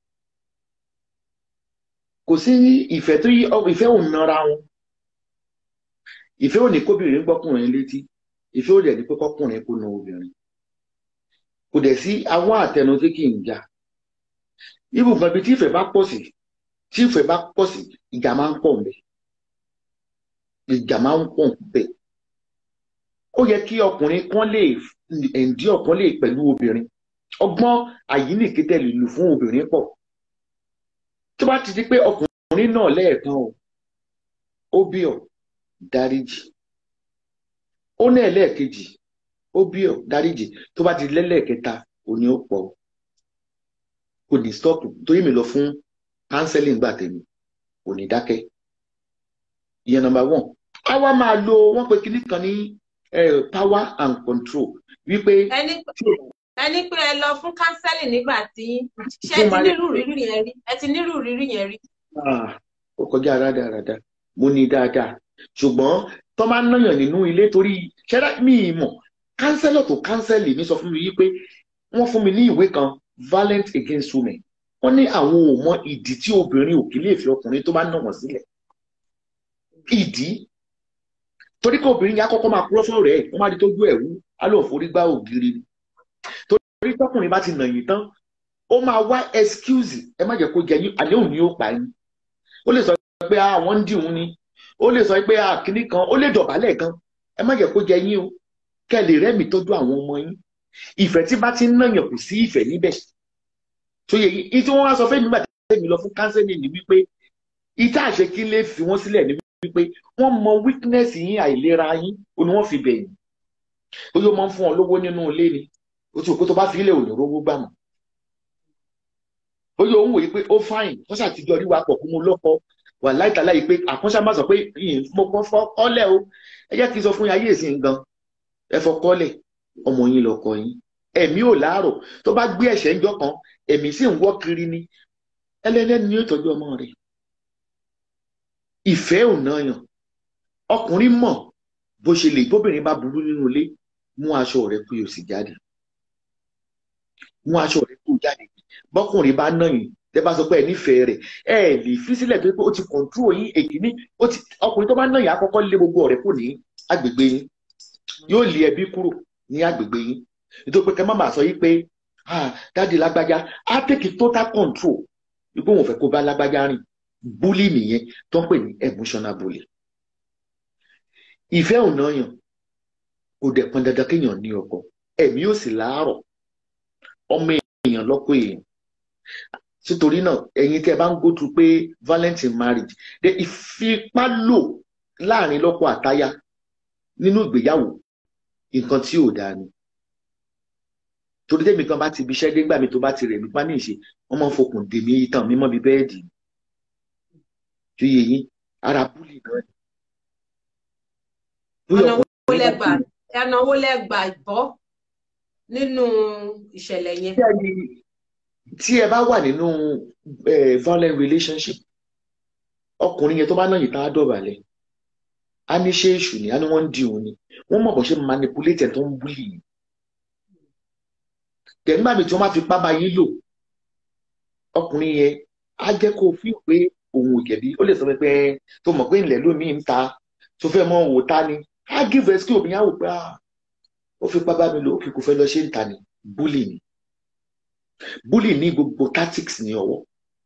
kò sí ìfẹ́ tó yí ìfẹ́ ò nara wọn ìfẹ́ ò ní kóbìnrin gbọ́kùnrin létí ìfẹ́ ò dẹ̀ ní pé kọ́kùnrin kó na obìnrin kò dẹ̀ sí àwọn àtẹnu tí kì í jà ibùgbọ́n bíi tí ìfẹ́ bá pọ̀ sí tí ìfẹ́ bá pọ̀ sí ìjà máa ń pọ̀ ń bẹ̀ ìjà máa ń pọ̀ ń bẹ̀ ó yẹ kí ọkùnrin kan lè ẹ̀ǹdí ọ̀kan lè pẹ̀lú obìnrin ọgbọ́n àyíníkí tẹ̀lé lù fún obìnrin pọ̀ tó bá ti di pé ọkùnrin náà lẹ́ẹ̀kan o ó bí ọ dáríjì ó ní ẹlẹ́ẹ̀kejì ó bí ọ dáríjì tó bá ti lẹ́lẹ́ẹ̀kẹta òní ó pọ̀ kò ní stop torí mi lọ fún counseling gbà tèmi kò ní dákẹ́ ìyẹn number one káwa máa lo wọ́n pe kinní kan ní power and control wípé. ẹni ẹni pé ẹ lọ fún kánsẹ́lì nígbà tí ṣé ẹ ti nírú rírí yẹn rí ẹ ti nírú rírí yẹn rí. ó kọjá rádaràda mo ní dáadáa ṣùgbọ́n tó máa ń náyàn nínú ilé torí ṣẹ́dá mi mọ̀ kánsẹ́lọ̀ tó kánsẹ́lì mi sọ fún mi wípé wọ́n fún mi ní ìwé kan violent against women wọ́n ní àwọn ò mọ ìdí tí obìnrin ò kí lè fi ọkùnrin tó bá nà wọ́n sílẹ̀ ìdí torí pé obìnrin yẹn á kọ́kọ́ máa kúrọ́ fún ọ̀rẹ́ ẹ̀ wọ́n máa di tójú ẹ̀ wú á lọ forí gbá ògiri ni torí tọkùnrin bá ti nà yín tán ó máa wá excuse ẹ má jẹ́ kó jẹ yín àléhùn ni ó pa yín ó lè sọ pé àwọn ń dìhun ni ó lè sọ pé àkíní kan ó lè dọ̀bálẹ̀ gan ẹ má jẹ́ kó jẹ yín o kẹ́ lè rẹ́mi tọ́jú àwọn ọmọ yín ìfẹ́ tí bá ti ń nàyàn kù sí ìfẹ́ níbẹ̀ tó yẹ yìí tí wọ́n wá sọ fún mi gbà tẹ́mi lọ fún kánsẹ́lì ni wípé ìta àṣẹ kí lè fi wọ́n sílẹ̀ ní wípé wọ́n mọ weakness yín àìlera yín ó ní wọ́n fi bẹ̀yìn ó yóò máa ń fún ọ lówó nínú ilé ni ó ti rò pé tó bá fi ilé òní rówó gbà mọ́ ó yóò ń wòye pé ó fáìn wọ́n ṣàtijọ́ rí wa pọ̀ fún mo lọ́kọ wà láìtàlá yìí pé àkúnṣá má sọ pé mo kọ́ fọ́ kọ́lẹ̀ o ẹ jẹ́ kí n sọ fún yín ayé ìsìn gan ẹ fọ kọ́lẹ̀ ọmọ yín lọkọ yín ẹ̀mí ò láàrọ̀ tó bá gbé ẹ̀ṣẹ̀ ńjọ́ kan ẹ̀mí sì ń wọ́ kiri ni ẹlẹ́lẹ́ni ni yóò tọ́jú ọmọ rẹ̀ ìfẹ́ ò náyàn ọkùnrin mọ̀ bó ṣe lè tóbìnrin bá burú nínú ilé mú aṣọ rẹ̀ kó yóò sì jáde mú aṣọ rẹ̀ kó jáde bọ́kùnrin bá náyìn tẹ́ bá sọ pé ẹ nífẹ̀ẹ́ rẹ̀ ẹ lè fi sílẹ̀ tó pé ó ti kọ̀ǹtúrò yín èkìní ọkùnrin tó bá náyìn àkọ́kọ́ lé gbogbo ọ̀rẹ́ kù ní agbègbè yín yóò lé ẹbí kúrò ní agbègbè yín nítorí pé kẹ́ má máa sọ yí pé dáàdi lágbájá á tèkì total control ipò òun fẹ́ kó bá lágbájá rìn búlì nìyẹn tó ń pè ní emotional bully ìfẹ́ ò náyàn kò dẹ̀ pọn dandan kéèyàn ní ọkọ ẹ̀mí ò sì láàárọ̀ ọmọ èèyàn lọ́kọ èèyàn nítorí náà ẹ̀yin tí ẹ bá ń go through pé valentine marriage de ìfipá lò láàrin lọ́kọ àtaya nínú ìgbéyàwó nǹkan tí ò dáa ni torí tẹ́mi kan bá ti ibi iṣẹ́ dégbà mi tó bá ti rẹ̀ mí pa ní ìṣe wọ́n máa ń fokùn dè mí tàn mí mọ́ bí bẹ́ẹ̀dì tó yẹ yín ara búlì náà ni. ẹ̀nà wo lẹ́gbà bọ́ nínú ìṣẹ̀lẹ̀ yẹn. tí ẹ bá wà nínú violent relationship ọkùnrin yẹn tó bá náà yìí tá a dọ̀bálẹ̀ á ní ṣé èṣù ni á ní wọ́n ń di òun ni wọ́n mọ̀ bó ṣe manipulate ẹ̀ tó ń búlì yìí tẹ̀gbọ́n mi tí wọ́n bá fi pábà yín lò ọkùnrin yẹn á jẹ́ kó fi pé òun ò jẹ̀bi ó lè sọ pé tó mọ̀ pé ilẹ̀ lómi ń ta tó fẹ́ mọ òwò ta ni á give excuse obìnrin á wò pé ó fi pábà mi lò ó kì kò fẹ́ lọ ṣe ń ta ni bully ni bully ní gbogbo tactics ní ọwọ́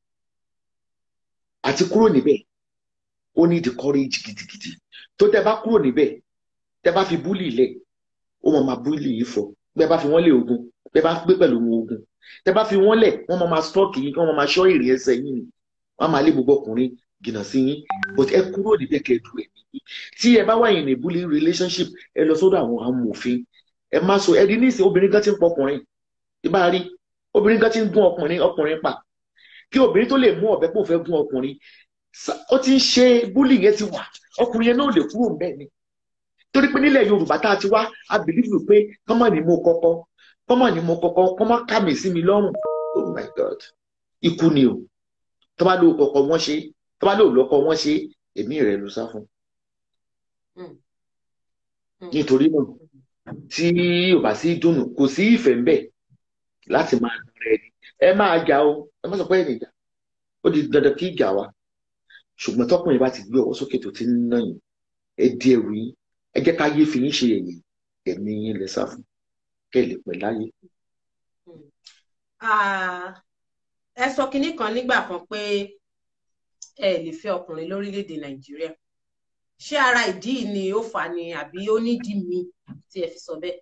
àti kúrò níbẹ̀ ó ní the courage gidigidi tó tẹ bá kúrò níbẹ̀ tẹ bá fi bully lẹ̀ ó mọ̀ máa bully yìí fọ bẹ́ẹ̀ bá fi wọ́n lé ogun bẹ́ẹ̀ bá gbé pẹ̀lú wọn ogun tẹ́ bá fi wọ́n lẹ̀ wọ́n máa máa stọ́ọ̀kì yín wọ́n máa máa ṣọ́ èrè ẹsẹ̀ yín ni wọ́n máa lé gbogbo ọkùnrin jìnnà sí yín but ẹ kúrò níbẹ̀ kẹ́ ẹ du ẹ̀mí yín tí ẹ bá wà yín ní bullying relationship ẹ lọ sọ́dọ̀ àwọn amòfin ẹ má sọ ẹ di nísìnyí obìnrin gan ti ń pọ ọkùnrin ìbá rí obìnrin gan ti ń gún ọkùnrin ọkùnrin pa kí obìnrin tó lè mú ọ̀bẹ pò fẹ́ gún ọkùnrin ó ti ń ṣe bullying yẹn ti wà ọkùnrin yẹn náà lè kúrò ń bẹ́ẹ̀ ni torí pé nílẹ̀ Yorùbá tá a ti wá a believe pé kọ́mọ̀ ni mo kọ́kọ́ kọ́mọ̀ ni mo kọ́kọ́ kọ́mọ̀ ká mi sí mi lọ́rùn oh my god ikú ni o tó bá lò kọ́kọ́ wọ́n ṣe tó bá lò lọ́kọ́ wọ́n ṣe èmi rẹ̀ ló sá fún. nítorí náà tí ò bá sí dùnú kò sí ìfẹ́ ńbẹ̀ láti máa nà rẹ̀ ni ẹ máa jà o ẹ má sọ pé ẹnìjà ó di dandan kí ìjà wa ṣùgbọ́n tọkùnrin bá ti gbé ọwọ́ sókè tó ti ń nà yín ẹ di ẹrù yín ẹ jẹ́ ká yé fi yín ṣe ẹ̀yìn ẹ̀mí yín lẹ sá fún kẹ́ ẹ lè pẹ́ láyé. ẹ sọ kinní kan nígbà kan pé ẹ lè fẹ́ ọkùnrin lórílẹ̀‐èdè nàìjíríà ṣé ara ìdí ni ó fà ni àbí ó nídìí mi tí ẹ fi sọ bẹ́ẹ̀.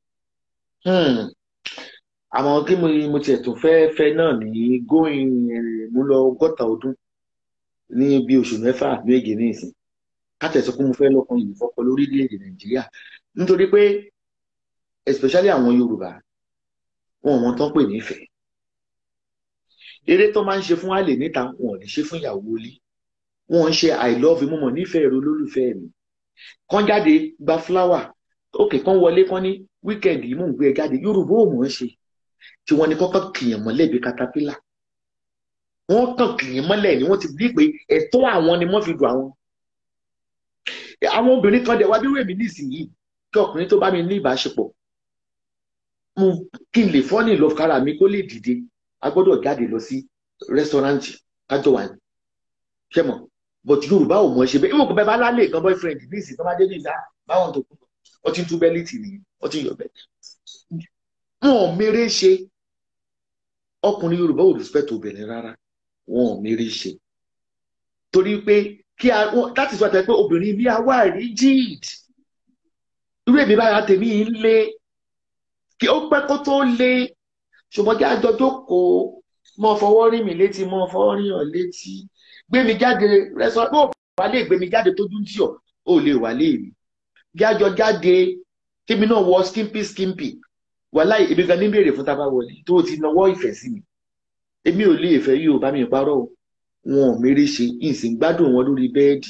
àmọ́ kí mo tiẹ̀ tún fẹ́ fẹ́ náà ní gómìn mú lọ ọgọ́ta ọdún ní bí oṣù mẹ́fà méje ní ìsìn kátẹ̀sọ pé mo fẹ́ lọ́kàn yìí fọ́kọ lórílẹ̀‐èdè nàìjíríà nítorí pé especially àwọn yorùbá wọn wọn tán pè nífẹ̀ẹ́ eré tó máa ń ṣe fún àlè níta wọn ò ní ṣe fún ìyàwó ilé wọn ń ṣe i love you mo mọ̀ nífẹ̀ẹ́ rẹ olólùfẹ́ mi kán jáde gba fúláwà òkè kán wọlé kán ní wíkẹ̀ndì yìí mò ń gbé ẹ jáde yorùbá ò mọ̀ ọ́n ṣe tí wọ́n ní kọ́kọ́ kìyàn mọ́lẹ̀ bí katapila wọ́n kàn kìyàn mọ́lẹ̀ ni wọ́n ti bí pé ẹ̀tọ́ àwọn ni wọ́n fi dùn àwọn àwọn obìnrin kan dẹ̀ wá bí wèmí nísìnyìí kí ọkùnrin tó bá mi ní ìbáṣepọ̀ mo kí n lè fọ́ ní ìlọ́kára mi kó lè dìde a gbọ́dọ̀ jáde lọ sí rẹ́sítọ́rántì kájọ wà ní ṣẹ́mọ̀ but yorùbá ò mọ̀ ṣe bẹ́ẹ̀ ìwọ̀n kò bẹ́ẹ̀ bá lálẹ́ kan boyfriend ní ìsìn tó bá dé ní ìdá báwọn tó kú ọ ti ń tú bẹ́líìtì nìyí ọ ti yọ bẹ́ẹ̀. wọn ò mèrè ṣe ọkùnrin yorùbá ò respect obìnrin rárá wọn ò mèrè ṣe torí pé kí a láti sọ àtẹ pé obìnrin bí a wà rigid irú èmi báyà tèmi yìí ń lé kí ó pẹ́ kó tó lé ṣùgbọ́n kí àjọ jókòó mọ fọwọ́ rí mi létí mọ fọwọ́ rí hàn létí gbé mi jáde rẹsọ bó wà lè gbé mi jáde tójú ń tì ọ́ ó lè wà lè rí kí àjọ jáde kémi náà wọ skimpy skimpy wàhálà èmi gan ní béèrè fún tábà wọlé tó ti nawọ́ ìfẹ́ sí mi èmi ò lè fẹ́ yìí ò bá mi parọ́ o wọn ò mérè ṣe ìsìn gbádùn wọn lórí bẹ́ẹ̀dì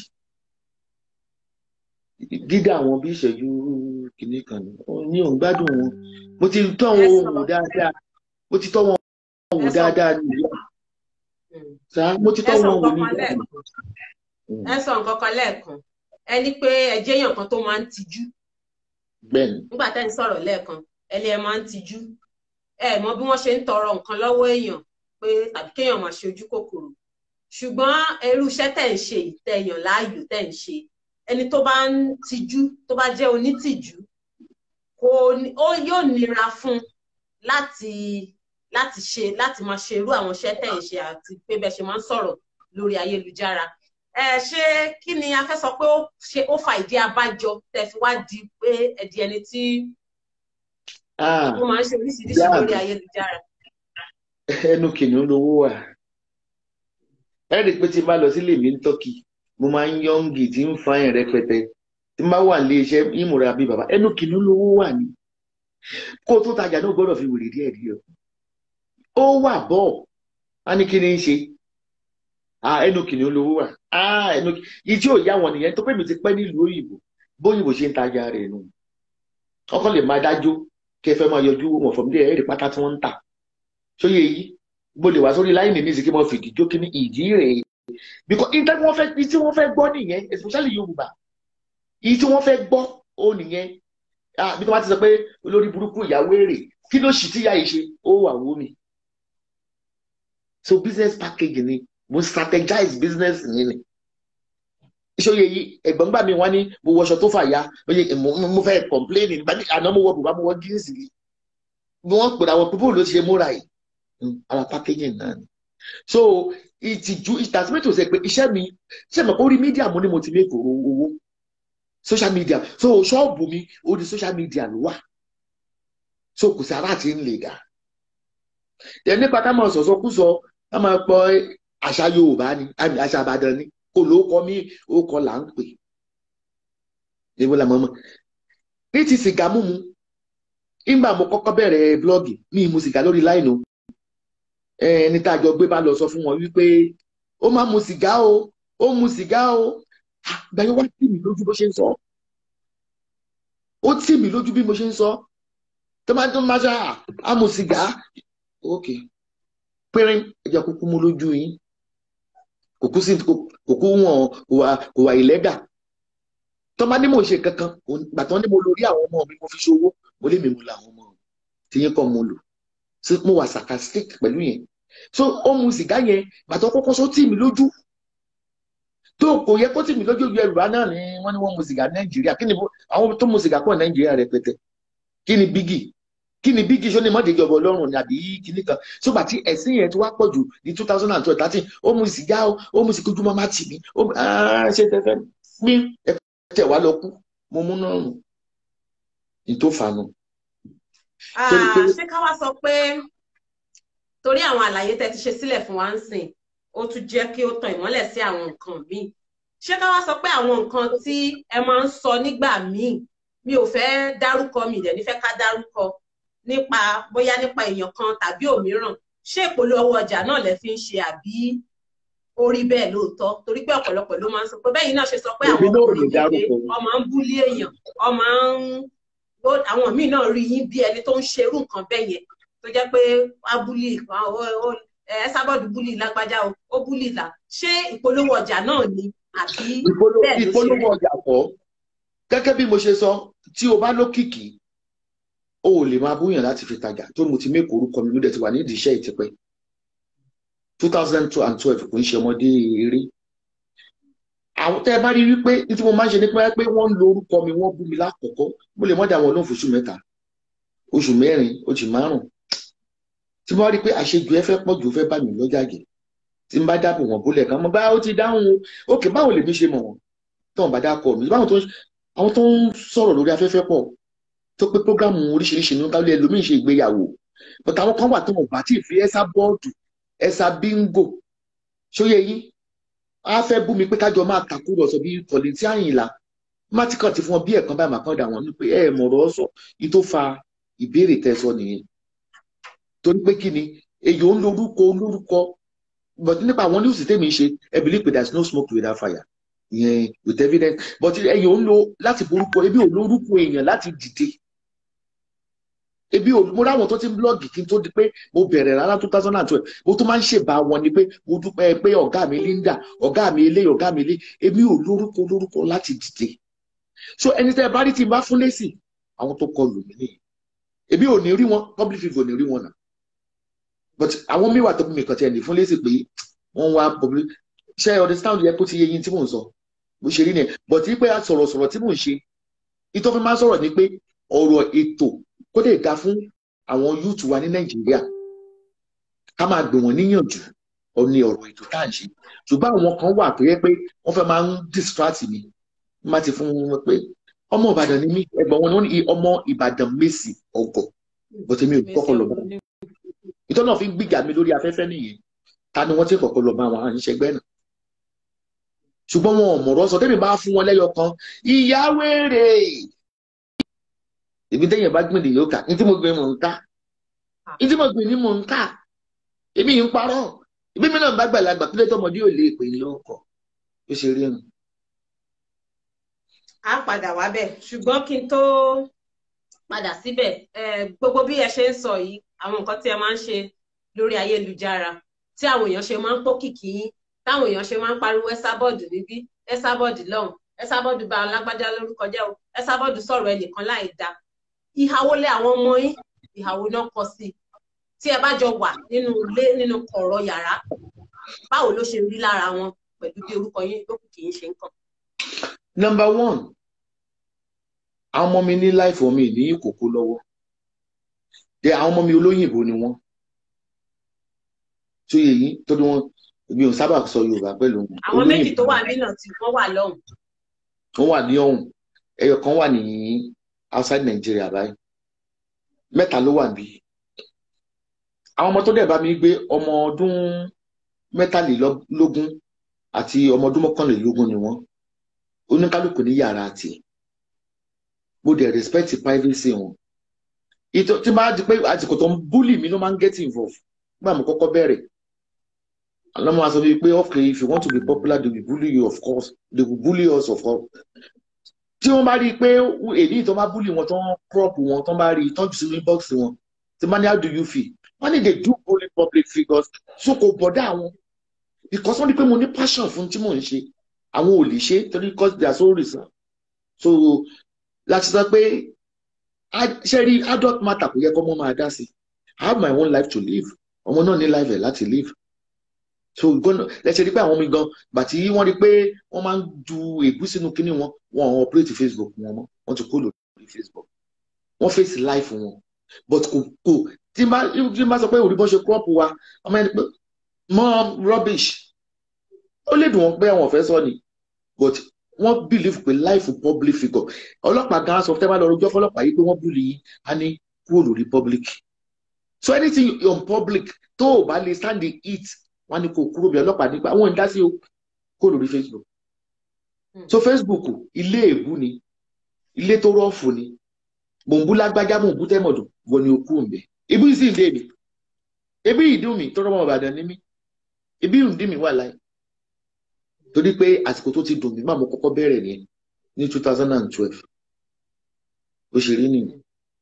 dídá wọn bí ìṣẹ́jú kìíní kan ní òun gbádùn wọn mo ti tọ́ wọn wò dáadáa mo ti tọ́ wọn wò dáadáa ní ìlú sá mo ti tọ́ wọn wò ní ìlú. ẹ sọ nǹkan kan lẹ́ẹ̀kan ẹ ní pé ẹ jẹ́ èèyàn kan tó máa ń tijú bẹ́ẹ̀ni nígbà tẹ́ ń sọ̀rọ̀ lẹ́ẹ̀kan ẹ ní ẹ máa ń tijú ẹ mọ bí wọ́n ṣe ń tọrọ nǹkan lọ́wọ́ èèyàn pé tàbí kéèyàn máa ṣe ojú kòkòrò ṣùgbọ́n irú iṣẹ́ tẹ̀ ń ṣe ìtẹ̀yàn láàyò tẹ̀ ń ṣe ẹni tó bá ń tijú tó bá jẹ́ onítìjú kò ó yóò nira fún láti láti ṣe láti máa ṣe irú àwọn iṣẹ́ tẹ̀ ń ṣe àti pé bẹ́ẹ̀ ṣe máa ń sọ̀rọ̀ lórí ayélujára ẹ ṣé kí ni a fẹ́ sọ pé ó ṣe ó fa ìdí abájọ tẹ́ fi wá di pé ẹ di ẹni tí ó máa ń ṣe oríṣiríṣi lórí ayélujára. ẹnu kìnìún lówó wà ẹ rí i pé tí n bá lọ sílé mi ní tọ́kì mo máa ń yọǹgì tí ń fa yẹn rẹpẹtẹ tí n bá wà nílé iṣẹ́ ìmúra bíi bàbá ẹnu kìnìún lówó wà ní kó tó tajà náà gbọ́dọ̀ fi wèrè díẹ̀ díẹ̀ ó wà bọ̀ á ní kí ni ń ṣe ẹnu kìnìún lówó wà ẹnu yìí tí ò yá wọn nìyẹn tó pé mi ti pẹ́ nílùú òyìnbó bóyìnbó ṣe ń tajà rẹ̀ nù ọkọ lè máa dájú kí ẹ fẹ́ máa yọjú wọn fọmọdé ẹ̀rí pátá tí wọ́n ń tà sóyè yìí mo lè wá sórí láìní ní ìsìnkí mo fìdí jó kí ní ìdí rèé because ìtẹ́ wọ́n fẹ́ tí wọ́n fẹ́ gbọ́ nìyẹn especially Yorùbá ìyí tí wọ́n fẹ́ gbọ́ ó nìyẹn bí wọ́n ti sọ pé olórí burúkú ìyàwó èrè kí ló sì tíyà yìí ṣe ó wà wó mi so business package ni mo strategize business yìí ni ìṣòye yìí ẹ̀gbọ́n gbà mí wọ́n ní mo wọṣọ tó fàya mo fẹ́ complain nígbà tí àná mo wọ bùbá mo wọ jíǹsì yìí bí wọ́n pèrè àwọn pípọ̀ ló ti ṣe múra yìí ara packaging náà ni so ìtìjú ìtàsímẹ́tò ṣe pé iṣẹ́ mi ṣe mọ̀ orí mídíà mo ní mo ti make owó social media so ṣọ́ọ̀bù mi orí social media ló wà so kò sí ara àti ń lè dà ẹ nípa ká máa sọ̀sọ́ kú sọ ká máa pọ àṣà Yorùbá ni àṣà Ìbàdàn ni kò ló kọ mí ó kọ là ń pè ewu la mọ̀ mọ́ ní ti sìgá mímu nígbà mo kọ́kọ́ bẹ̀rẹ̀ blọ́ọ̀gì mi mu sìgá lórí láìnù ẹni tá a jọ gbé bá lọ sọ fún wọn wípé ó máa mu sìgá o ó mu sìgá o gbẹ̀yìn wá tì mí lójú bó ṣe ń sọ ó tì mí lójú bí mo ṣe ń sọ tó máa tó máa ṣe à mu sìgá ok pínrín ẹjẹ kúkú mú lójú yín kò kú sí kò kú wọn kò wà ìlẹ́gà tó máa ní mò ń ṣe kankan gbàtàn ní mo lórí àwọn ọmọ mi mo fi ṣòwò mo lè mi mú làwọn ọmọ mi tí yín kọ́ mo lò mo wà sarcastic pẹ̀lú yẹn so ó mu sìgá yẹn gbàtàn kọ́kọ́ sọ tì mí lójú tó kò yẹ kó tì mí lójú Yorùbá náà ni wọ́n ní wọ́n mu sìgá Nàìjíríà kí ni àwọn tó mu sìgá pọ̀ Nàìjíríà rẹpẹtẹ kí ni bígì kí ni bígì sọ ni mọ́déjọba ọlọ́run ni àbí kíní kan ṣùgbà tí ẹ̀sìn yẹn ti wá pọ̀ jù ní two thousand and twelve thirteen ó mu sìgá ó mu sìgá ojú máa tì mí ó ṣe tẹ́fẹ́ mi tẹ̀ wá lọ kú mo mú náà nù ní tó fà nù. ṣé ká wá sọ pé torí àwọn àlàyé tẹ́ ti ṣe sílẹ̀ fún wa ń sìn ó tún jẹ́ kí ó tan ìmọ́lẹ̀ sí àwọn nǹkan míì ṣé ká wá sọ pé àwọn nǹkan tí ẹ máa ń sọ nígbà míì mi ò fẹ́ dárúkọ mi ìdẹ̀ nífẹ̀ẹ́ ká dárúkọ nípa bóyá nípa èèyàn kan tàbí òmíràn ṣé ìpolówó ọjà náà lẹ fi ń ṣe àbí orí bẹ́ẹ̀ lóòótọ́ torí pé ọ̀pọ̀lọpọ̀ ló máa ń sọ pé bẹ́ẹ̀ yìí náà ṣe sọ pé àwọn ọkùnrin yìí pé ọmọ ń búlé èèyàn ọmọ ń àwọn míì náà rí yín bí ẹni tó ń ṣerú nǹkan bẹ́ẹ̀ yẹn tó jẹ́ pé wá búlì ẹ sábọ̀dù búlì lágbájá ó búlì là ṣé ìpolówó ọjà náà ni àbí bẹ́ẹ̀ ló ṣe ìpolówó ọjà kọ́ gẹ́gẹ́ bí mo ṣe sọ tí o bá lókìkí o ò lè máa búyàn láti fi tajà tó mo ti mé orúkọ mi ló dẹ̀ ti wà nídìí iṣẹ́ ìtìpẹ́ two thousand two and twelve kò ń ṣe ọmọdé eré àwọn tẹ́ ẹ bá rí wípé ní tí mo máa ń ṣe ní pé wọ́n ń lo orúkọ mi wọ́n bú mi lákọ̀ọ́kọ́ mo lè mọ́dà wọn lóhùn fún oṣù mẹ́ta oṣù mẹ́rin oṣù márùn tí mo rí pé àṣejù ẹ fẹ́ pọ̀ jù fẹ́ bá mi lọ́jàgẹ̀ tí n bá dáàbò wọn bólẹ̀ kan mo bá ó ti dáhùn o òkè báwo lèmi ṣe mọ̀ wọn tó ń bá dákọ̀ mi báwọn tó àwọn tó ń sọ̀rọ̀ lórí afẹ́fẹ́ pọ̀ tó pé prógrámù oríṣiríṣi ní káwé ẹlòmíín ṣe ìgbéyàwó but àwọn kan wà tó wọn bá tí ì fi ẹsà bọ́ọ̀dù ẹsà bíngò ṣóyẹ yín á fẹ́ bú mi pé kájọ máa tàkúrọ̀sọ bí kọ̀lẹ́tì àyìnlá má ti kàn ti fún ọ bí ẹ̀kan báyìí màkàn dà wọ́n ní pé ẹ mọ̀rọ̀ sọ yìí tó fa ìbéèrè tẹ̀sọ nìyẹn torí pé kí ni èyí ò ń lorúkọ olórúkọ but nípa àwọn news tèmi ṣe ẹ believe pé there is no smoke without fire ìyẹn with evidence but ẹ̀yin ò ń lo láti borúkọ ebi ò lórúkọ èèyàn láti dìde ebi ò mo ráwọn tó ti ń blọọgì kí n tó di pé mo bẹ̀rẹ̀ rárá two thousand and twelve mo tún máa ń ṣèbá wọn ni pé mo dúpẹ́ pé ọ̀gá mi Linda ọ̀gá mi ilé ọ̀gá mi ilé ebi ò lórúkọ lórúkọ láti dìde so ẹni tẹ́ ẹ bá rí tí n bá fún lésì àwọn tó kọ lù mí nìyí ebi ò ní rí wọn public figure ò ní rí wọn náà but àwọn míì wà tó bí mi kàn tí ẹ ní fún lésì pé wọ́n wá public ṣe understand yẹ kó ti yẹ yín tí mò ń sọ bó ṣe rí nìyẹn but wípé sọ̀rọ̀sọ̀rọ̀ tí mò ń ṣe ìtọ́ fi máa ń sọ̀rọ̀ ni pé ọ̀rọ̀ ètò kó lè dá fún àwọn yúùtù wa ní nàìjíríà ká máa gbé wọn níyànjú ọ̀ni ọ̀rọ̀ ètò tá à ń ṣe ṣùgbọ́n àwọn kan wà tó yẹ pé wọ́n fẹ́ máa ń distract mi má ti fún wọn pé ọmọ ìbàdàn ni mí ẹ̀gbọ́n wọn ni ọmọ ìbàdàn mèsì ọgọ̀ bọ́tẹ́ mi ò kọ́kọ́ lọ bá wọn ìtọ́ náà fi ń gbìjà mi lórí afẹ́fẹ́ nìyẹn ta ni wọ́n ti kọ́kọ́ lọ bá wọn àníṣẹ́gbẹ́ náà ṣùgbọ́n wọn ò mọ̀rọ̀ sọ tẹ́mi bá fún wọn lẹ́yọ kan ìyá wèrè èmi tẹ́yìn bá gbìn lè yóò kà ní tí mo gbìn mò ń ká ní tí mo gbìn ní mò ń ká èmi yìí ń parọ́ ìbí mi náà bá gbàlagbà tó lé tọmọdé ò lè pè é lọ́kọ̀ ó ṣe rí ẹnu. a padà wá bẹ̀ ṣùgbọ́n kí n tó padà síbẹ̀ gbogbo bí ẹ ṣe ń sọ yìí àwọn nǹkan tí ẹ máa ń ṣe lórí ayélujára tí àwọn èèyàn ṣe máa ń pòkìkì yín táwọn èèyàn ṣe máa ń pariwo ẹsábọọdù níbí ẹsábọọdù lọ́hùn ẹsábọọdù bá alágbájá lórúkọ jẹ́ o ẹsábọọdù sọ̀rọ̀ ẹnìkan láì dá ìhàwó lé àwọn ọmọ yín ìhàwó náà kọ sí tí ẹ bá jọ wà nínú ilé nínú kọ̀rọ̀ yàrá báwo ló ṣe rí lára wọn pẹ̀lú bí orúkọ yín lókùn kì í ṣe ń kàn. number one àwọn ọmọ mi ní láìfọ mi ní ìkòkò lọ́wọ́ de àwọn ọmọ mi olóyìnbó ni wọ́n tó yẹ yín tó ní wọn mi ò sábà sọ yorùbá pẹ̀lú wọn. àwọn méjì tó wà nínà tí wọ́n wà lọ́hùn. wọ́n wà ní ọ̀hún ẹyọ kan wà ní outside Nigeria báyìí mẹ́ta ló wà bí. àwọn ọmọ tó dẹ̀ bá mi gbé ọmọ ọdún mẹ́tàlélógún àti ọmọ ọdún mọ́kànlélógún ni wọ́n oníkálukú ní yàrá tiẹ̀ mo dẹ̀ respect privacy wọn. ìtọ́ tí bá di pé àsìkò tó ń búlì mi ló máa ń get involved nígbà mo kọ́kọ́ bẹ̀rẹ̀ àlọ́mọ aṣọ bíi pé okay if you want to be popular they will bully you of course they will bully us of course tí wọ́n bá rí i pé èyí tó bá bully wọn tó ń crop wọn tó bá rí i tó ń jù sínú inbox wọn tí wọ́n ní how do you feel wọ́n ní they do bully public figures so kò bọ̀dá àwọn because wọ́n rí i pé mo ní passion fún tí mò ń ṣe àwọn ò lè ṣe torí because they are so reason so láti sọ pé ṣe rí adult matter kò yẹ kó mọ́ máa dá sí I have my own life to live ọmọ náà ní life ẹ̀ láti live so gbọ́dọ̀ lẹ́sẹ̀ rí pé àwọn mi gan bàtí wọ́n rí pé wọ́n máa ń ju ègbú sínú kínní wọn wọn àwọn operate Facebook wọn mọ́ wọ́n ti kó lórí Facebook wọ́n face life wọn but kò kò tí n bá tí n bá sọ pé òrí bọ́ ṣe crop wa ọmọ ẹni pé mọ́ rubbish ó lè dùn wọ́n pé àwọn ọ̀fẹ́ sọ ni but wọ́n believe pé life public figure ọlọ́pàá gan sọ tẹ́ bá lọ rojọ́ fọlọ́pàá yìí pé wọ́n bully yín á ní kúrò lórí public so anything on public tó o bá lè stand the heat wọn ní kò kúrò bí ọlọ́pàá nípa àwọn ń dá sí o kó lórí facebook so facebook ilé èbú ni ilé tó rọ́ọ̀fù ni mò ń bú lágbájá mò ń bú tẹ́mọ̀dù wọ ni okú ń bẹ ibi sì ń dé mi ebi ìdún mi tọrọ ọmọ ìbàdàn ní mi ebi ìdún mi wà láì torí pé àsìkò tó ti dùn mí máa mo kọ́kọ́ bẹ̀rẹ̀ ní ní two thousand and twelve ó ṣe rí nìyẹn.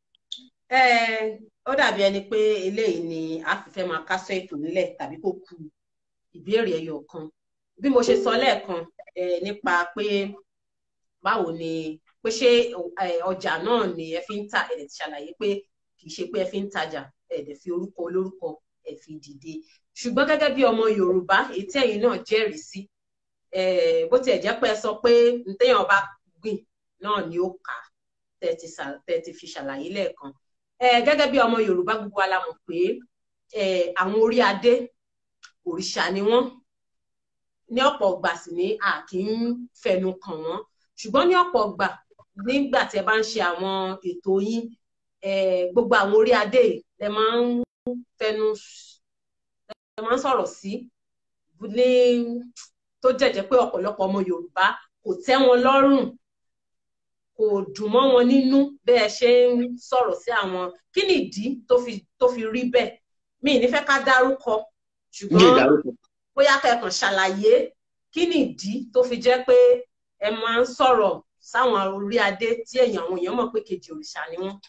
ó dàbí ẹni pé eléyìí ni a fi fẹ́ máa kásọ̀ ètò nílẹ̀ tàbí kó ku ìbéèrè ẹyọ kan bí mo ṣe sọ lẹ́ẹ̀kan nípa pé báwo ni pé ṣé ọjà náà ni ẹ fi ń ta ẹ̀ ti ṣàlàyé pé kì í ṣe pé ẹ fi ń tajà ẹ̀ dẹ̀ fi orúkọ olórúkọ ẹ̀ fi dìde ṣùgbọ́n gẹ́gẹ́ bí ọmọ Yorùbá èyí tí ẹ̀yin náà jẹ́rìí sí bó tiẹ̀ jẹ́ pé ẹ sọ pé ntẹ́yàn bá gbìn náà ni ó kà tẹ́ ti fi ṣàlàyé lẹ́ẹ̀kan gẹ́gẹ́ bí ọmọ Yorùbá gbogbo wa la mọ̀ pé àwọn orí adé òrìṣà ni wọ́n ní ọ̀pọ̀ ọgbà sì ni a kì í fẹnu kàn wọ́n ṣùgbọ́n ní ọ̀pọ̀ ọgbà nígbà tí ẹ bá ń ṣe àwọn ètò yín gbogbo àwọn orí adé ẹ máa ń fẹnu ẹ máa ń sọ̀rọ̀ sí ní tó jẹ́jẹ́ pé ọ̀pọ̀lọpọ̀ ọmọ Yorùbá kò tẹ́ wọn lọ́rùn kò dùn mọ́ wọn nínú bẹ́ẹ̀ ṣe ń sọ̀rọ̀ sí àwọn kí ni ìdí tó fi tó fi rí bẹ́ẹ̀ mi ní fẹ́ ká dárúkọ ṣùgbọ́n bóyá kẹ́kàn ṣàlàyé kí ni ìdí tó fi jẹ́ pé ẹ máa ń sọ̀rọ̀ sáwọn orí adé tí èèyàn àwọn èèyàn mọ̀ pé kejì òrìṣà ni wọ́n.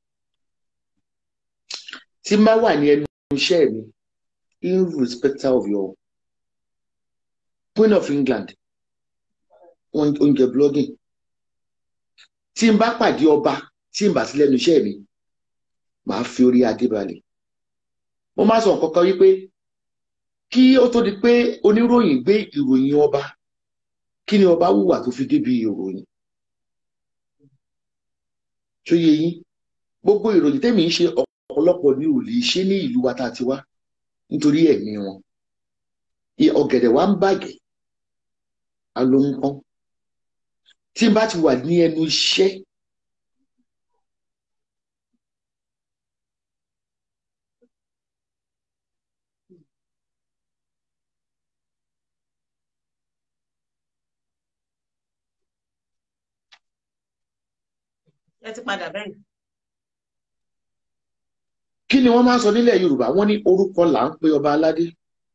tí má wà ní ẹnu iṣẹ́ mi irrespective of your Queen of England oúnjẹ blogging tí n bá pàdé ọba tí n bá sí lẹ́nu iṣẹ́ mi màá fi orí adé balẹ̀ mo máa sọ nǹkan kan wípé kí ó tó di pé oníròyìn gbé ìròyìn ọba kí ni ọba hùwà tó fi débi ìròyìn tó yẹ yín gbogbo ìròyìn tẹ́mi ń ṣe ọ̀pọ̀lọpọ̀ ni ò lè ṣe ní ìlú wa tá a ti wá nítorí ẹ̀mí wọn ọ̀gẹ̀dẹ̀ wa ń bàjẹ́ alóńpọ́n tí n bá ti wà ní ẹnu iṣẹ́ ẹ ti padà bẹ́ẹ̀. kí ni wọ́n máa ń sọ nílẹ̀ Yorùbá wọ́n ní orúkọ là ń pe ọba aládé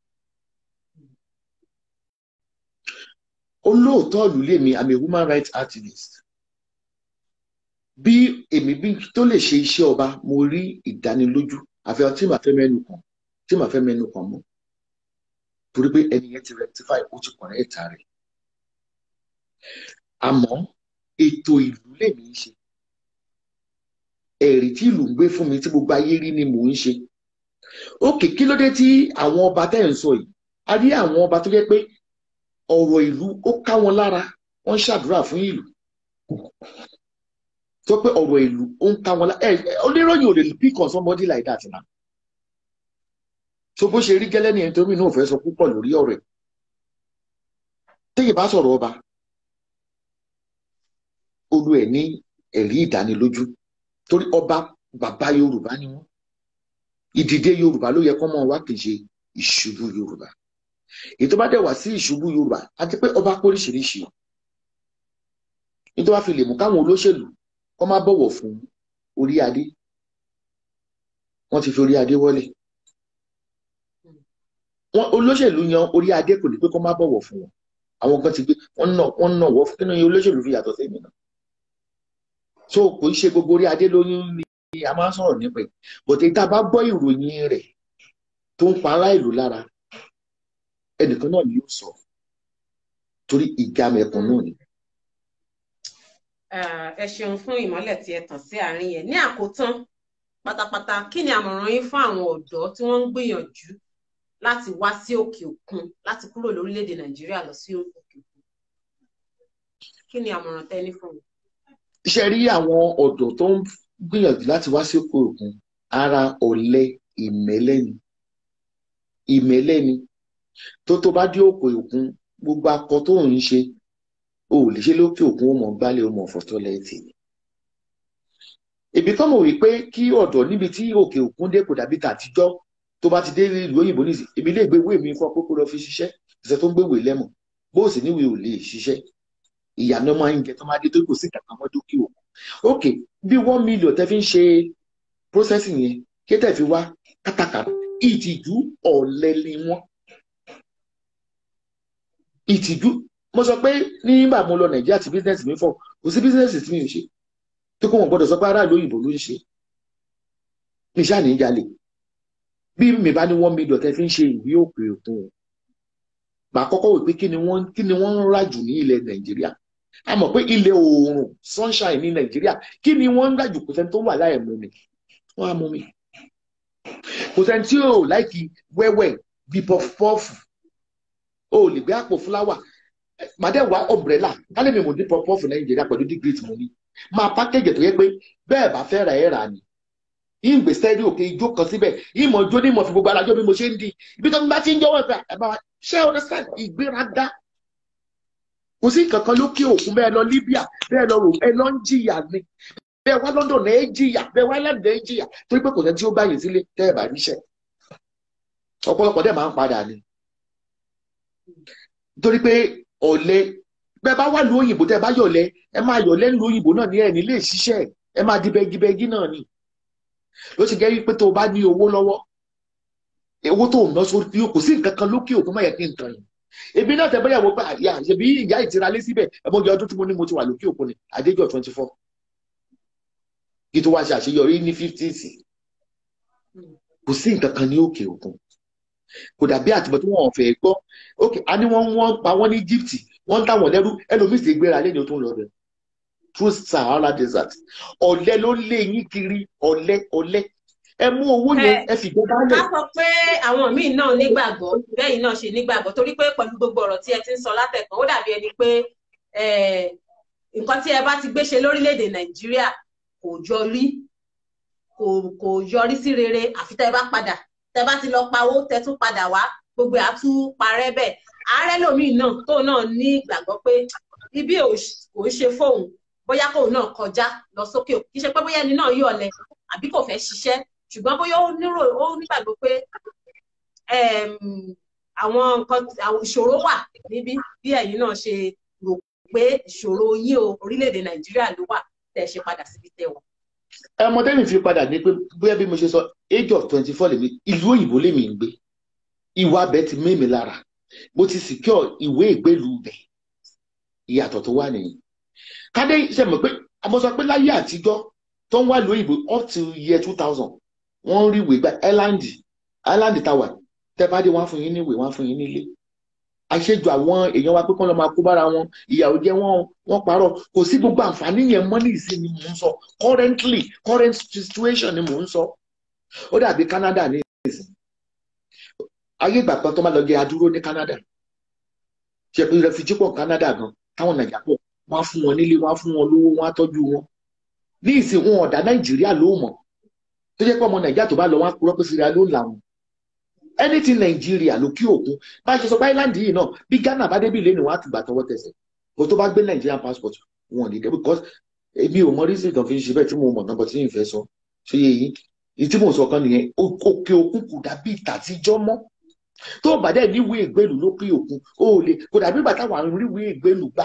olóòótọ́ ìlú lèmi i'm a human rights activist bí èmi bí tó lè ṣe iṣẹ́ ọba mo rí ìdánilójú àfihàn tí màá fẹ́ mẹ́nu kàn tí màá fẹ́ mẹ́nu kàn mọ́ torí pé ẹni yẹn ti rectify ó ti kọ̀rẹ́ ẹ̀ta rẹ̀ àmọ́ ètò ìlú lèmi ń ṣe ẹ̀rí tí ìlú ń gbé fún mi tí gbogbo ayé rí ni mò ń ṣe ókè kí ló dé tí àwọn ọba tẹ́ ń sọ yìí a rí àwọn ọba tó jẹ́ pé ọ̀rọ̀ ìlú ó ká wọn lára wọ́n ṣàdúrà fún ìlú tó pé ọ̀rọ̀ ìlú ó ń ká wọn lára ẹ oníròyìn ò lè pick on somebody like that na so bó ṣe rí gẹ́lẹ́ ní ẹni tó mi náà fẹ́ sọ púpọ̀ lórí ọ̀rọ̀ ẹ̀ téyìn bá sọ̀rọ̀ ọba olú ẹ̀ ní ẹ̀rí ìdánilójú torí ọba bàbá Yorùbá ni wọ́n ìdìde Yorùbá ló yẹ kó mọ̀ wá kì í ṣe ìṣubú Yorùbá ètò bá dẹ̀ wá sí ìṣubú Yorùbá àti pé ọba póríṣiríṣi nítorí wàá fi lè mú káwọn olóṣèlú kó má bọ̀wọ̀ fún orí adé wọ́n ti fi orí adé wọlé wọn olóṣèlú yan orí adé kò ní pé kó má bọ̀wọ̀ fún wọn àwọn kan ti gbé wọn nà wọn nà wọ́ fún kí ni olóṣèlú fi yàtọ̀ sẹ́yìn náà so kò í ṣe gbogbo orí adé lóyún ni a máa ń sọ̀rọ̀ nípa ẹ̀ bọ̀tẹ́ tá a bá gbọ́ ìròyìn rẹ̀ tó ń pa ará ìlú lára ẹnìkan náà ni yóò sọ torí ìjà mẹ̀kún náà ni. ẹ ṣeun fún ìmọ́lẹ̀ tí ẹ tàn sí àárín yẹn ní àkótán pátápátá kí ni àmọ̀ràn yín fún àwọn ọ̀dọ́ tí wọ́n ń gbìyànjú láti wá sí òkè òkun láti kúrò lórílẹ̀‐èdè nàìjíríà lọ sí òkè òkun kí ni àmọ̀ràn tẹ́ ní fún mi. iṣẹ́ rí àwọn ọ̀dọ́ tó ń gbìyànjú láti wá sí òkè òkun ara ọ̀lẹ ìmẹ́lẹ́ ni ìmẹ́lẹ́ ni tó tó bá dé òkè òkun gbogbo akọ tó ń ṣe o ò lè ṣe lókè òkun ó mọ gbálẹ̀ ó mọ fọ́tọ́ lẹ́ẹ̀tì ni. ibi tó mọ̀ wípé kí ọ̀dọ́ níbi tí òkè òkun dé kò dàbí tàtijọ́ tó bá ti dé ìlú òyìnbó nìsí ibi ilé ìgbéwé mi fún ọpẹ́ kó lọ fi ṣiṣẹ́ ìṣẹ́ tó ń gbéwèé lẹ́mọ̀ bó o sì níwèé ò lè ṣiṣẹ́ ìyànà máa ń jẹ tó máa dé tó kò sí kankan mọ́ dókè òkun. ok bí one million tẹ́ fi ń ṣe processing yẹn kí tẹ́ fi wá kátàkárà ìtìjú ọ̀lẹ ni wọ́n ìtìjú mo sọ pé nígbà mo lọ nàìjíríà tí business mi fọ kò sí business tí mi ò ṣe tó kó wọn gbọ́dọ̀ sọ pé aráàlú òyìnbó ló ń ṣe ní sáà ní jalè bí mi bá ní one million tẹ́ fi ń ṣe ìwé òkè òkun mà á kọ́kọ́ wò pé kí ni wọ́n kí ni wọ́n ń rà jù ní ilẹ̀ nàìjíríà a mọ̀ pé ilẹ̀ oòrùn sunshine ní nàìjíríà kí ni wọ́n ń rà jù kò sẹ́ni tó wà láì mú mi wọ́n á mú mi kò sẹ́ni tí ò láìkí wẹ́wẹ́ bí pọfupọ́ọ̀fù o lè gbé àpò fúláwà màdé wá ọmbrẹ́là kálí mi mò ní pọfupọ́ọ̀fù nàìjíríà pẹ̀lú dígírì tí mo ní máa pákéjì tó yẹ pé bẹ́ẹ̀ bá fẹ́ ra ẹ̀ rà ni ìgbè sẹ́rí òkè ijó kan síbẹ̀ ìmọ̀ ijó ní ìmọ̀ fi gbogbo alájọ́ bí mo ṣe ń di ibi tó ń bá ti ń jọ́wọ́ ẹ̀fẹ̀ ẹ̀ bá wa ṣé o understand ìgbéraga kò sí nǹkan kan lókè òkun bẹ́ẹ̀ lọ Libya bẹ́ẹ̀ lọ rò ẹ lọ ń jìyà ni bẹ́ẹ̀ wá London ẹ jìyà bẹ́ẹ̀ wá London ẹ jìyà torí pé kò sẹ́ni tí ó gbàyè sílé tẹ́ ẹ bá níṣẹ́ ọ̀pọ̀lọpọ̀ dẹ̀ máa ń padà ni torí pé ọ̀lẹ bẹ́ẹ̀ bá wà lu òyìnbó tẹ́ ẹ bá yọ̀lẹ ẹ máa yọ̀lẹ lu òyìnbó náà ní ẹ̀ nílé ìṣiṣẹ́ ẹ máa di bẹ́gibẹ́gi náà ni ló ti jẹ́ wípé tó o bá ní owó lọ́wọ́ owó tó ń ná sórí kò sí nǹkan kan lókè òkun má yẹ kí n tàn yín ebi náà tẹ bẹ́yàwó pé àyà ṣèbí ìyá ìtira lé síbẹ̀ ẹ̀mọ́ ìyá ọdún tí mo ní mo ti wà lókè òkun ni àdéjọ́ twenty four kí tó wá ṣe àṣeyọrí ní fifties kò sí nǹkan kan ní òkè òkun kò dàbí àtìmọ́ tí wọ́n fẹ́ gbọ́ òkè a ní wọ́n wọ́n pa wọ́n ní Egypt wọ́n ń tà wọ́n lẹ́rú ẹlòmíì sì gbéra lẹ́yìn tó ń lọ bẹ̀ through Sahara desert ọ̀lẹ ló lé yín kiri ọ̀lẹ ọ̀lẹ ẹ mú owó yẹn ẹ fi gbọ́ ká bálẹ̀ sọ pé àwọn míì náà nígbàgbọ́ bẹ́yìn náà ṣe nígbàgbọ́ torí pé pẹ̀lú gbogbo ọ̀rọ̀ tí ẹ ti ń sọ látẹ̀kàn ó dàbí ẹni pé eh, nǹkan tí ẹ bá ti gbé ṣe lórílẹ̀‐èdè Nàìjíríà kò yọrí kò kò yọrí sí rere àfi tẹ́ ẹ bá padà tẹ́ ẹ bá ti lọ pawó tẹ́ tún padà wá gbogbo ẹ̀ á tún parẹ́ bẹ́ẹ̀ ààrẹ lòmíì náà tóun náà ní ìgbàgbọ́ pé ibi ò ṣ- kò ń ṣe fóun bóyá kóun náà kọjá lọ sókè òkun kì í ṣe pé bóyá ẹni náà yọ̀lẹ àbí kò fẹ́ ṣiṣẹ́ ṣùgbọ́n bóyá ó nírò ó nígbàgbọ́ pé em, àwọn nǹkan àwọn ìṣòro wà níbí bí ẹ̀yin náà ṣe rò pé ìṣòro yín o orílẹ̀-èdè Nàìjíríà ló wà tẹ́ ẹ ṣe padà síbi tẹ́ wà. ẹmọ tẹ́mi fi padà ní pé bóyá bí mo ṣe sọ age of twenty four lèmi ìlú òyìnbó lèmi ń gbé ìwà abẹ ti mí mi lára mo ti secure ìwé ìgbélú bẹ̀ ìyàtọ̀ tó wà nìyí kádé ṣe mọ̀ pé mo sọ pé láyé àtijọ́ tó ń wá ìlú òyìnbó up to year two thousand wọ́n ń rí ìwé gba island island tower tẹ́ bá dé wọ́n á fún yín ní ìwé wọ́n á fún yín nílé àṣejù àwọn èèyàn wa pé kán lọ máa kó bára wọn ìyàwó jẹ wọn wọn parọ́ kò sí gbogbo àǹfààní yẹn mọ́ ní ìsìn ni mò ń sọ currently current situation ni mò ń sọ ó dàbí Canada ní ìsìn ayé ìgbà kan tó máa lọ jẹ adúró ní Canada ṣe pé refugee pọ̀ Canada gan táwọn nàìjà pọ̀ wọ́n á fún wọn nílé wọ́n á fún wọn lówó wọ́n á tọ́jú wọn ní ìsìn wọn ọ̀dà Nàìjíríà ló mọ̀ tó jẹ́ pé ọmọ nàìjíríà tó bá lọ wọn á kúrọ́ pé síra ló ń làwọn anything nàìjíríà lókè òkun bá a ṣe sọ pé island yìí náà bí ghana bá débi lẹ́nu wọn á ti gbà tọwọ́ tẹsẹ̀ kó tó bá gbé nigerian passport wọn ò ní dé because èmi ò mọ reason tó fi ń ṣe bẹ́ẹ̀ tí mo mọ̀ náà bọ̀ tí n fẹ́ sọ ṣé yé yín èyí tí mò ń sọ kan nìyẹn òkè òkun kò dàbí ìtàtijọ́ mọ́ tó o bá dẹ̀ níwèé ìgbélú lókè òkun o ò lè kò dàbí ìgbà táwọn àrùn ríwèé ìgbélú gbà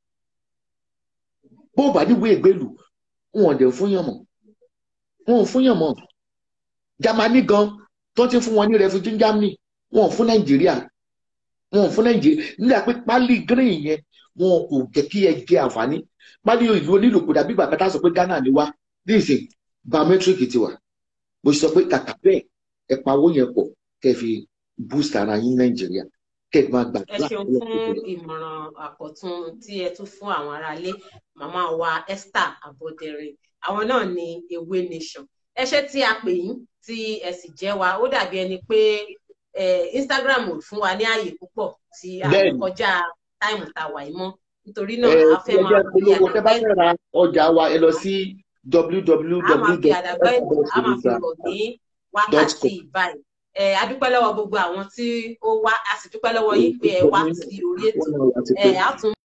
bó o bá níwèé ìgbélú wọn ò dẹ̀ fún yàn mọ́ wọn ò fún yàn mọ́ Jámánì gan tó ti fún wọn ní refugee Germany wọn ò fún Nàìjíríà wọn ò fún Nàìjíríà nígbà pé pálí green yẹn wọn kò jẹ́ kí ẹ jẹ àǹfààní pálí ìlú onílùkù dàbí bàbá tá a sọ pé Ghana ni wá ní ìsìn biometric ti wà mo sọ pé kàkà bẹ́ẹ̀ ẹ pa owó yẹn pọ̀ kẹ́ fi boost ara yín Nàìjíríà kẹ́ ẹ máa ẹ gbàdúrà ṣeun fún ìmọ̀ràn àkọ́tún tí ẹ tún fún àwọn aráalé màmá wa Esther Aboderin àwọn náà ní Ewé Nation ẹ ṣé tí a pè yín tí ẹ sì jẹ́ wa ó dàbí ẹni pé eh, Instagram ò fún wa ní ààyè púpọ̀ tí a lè Bẹ́ẹ̀ni. kọjá táìmù tá a wà yìí mọ́ nítorí náà ẹ a fẹ́ máa ẹjẹ fi polówó tẹ́ bá àdàgbẹ́ fẹ́ ra ọjà wa ẹ lọ sí a máa fi àdàgbẹ́ a máa fi www rọ̀ ní wákàtí báyìí ẹ a dúpẹ́ lọ́wọ́ gbogbo àwọn tí ó wá a sì dúpẹ́ lọ́wọ́ yín pé ẹ wá sí orí ètò ẹ á tún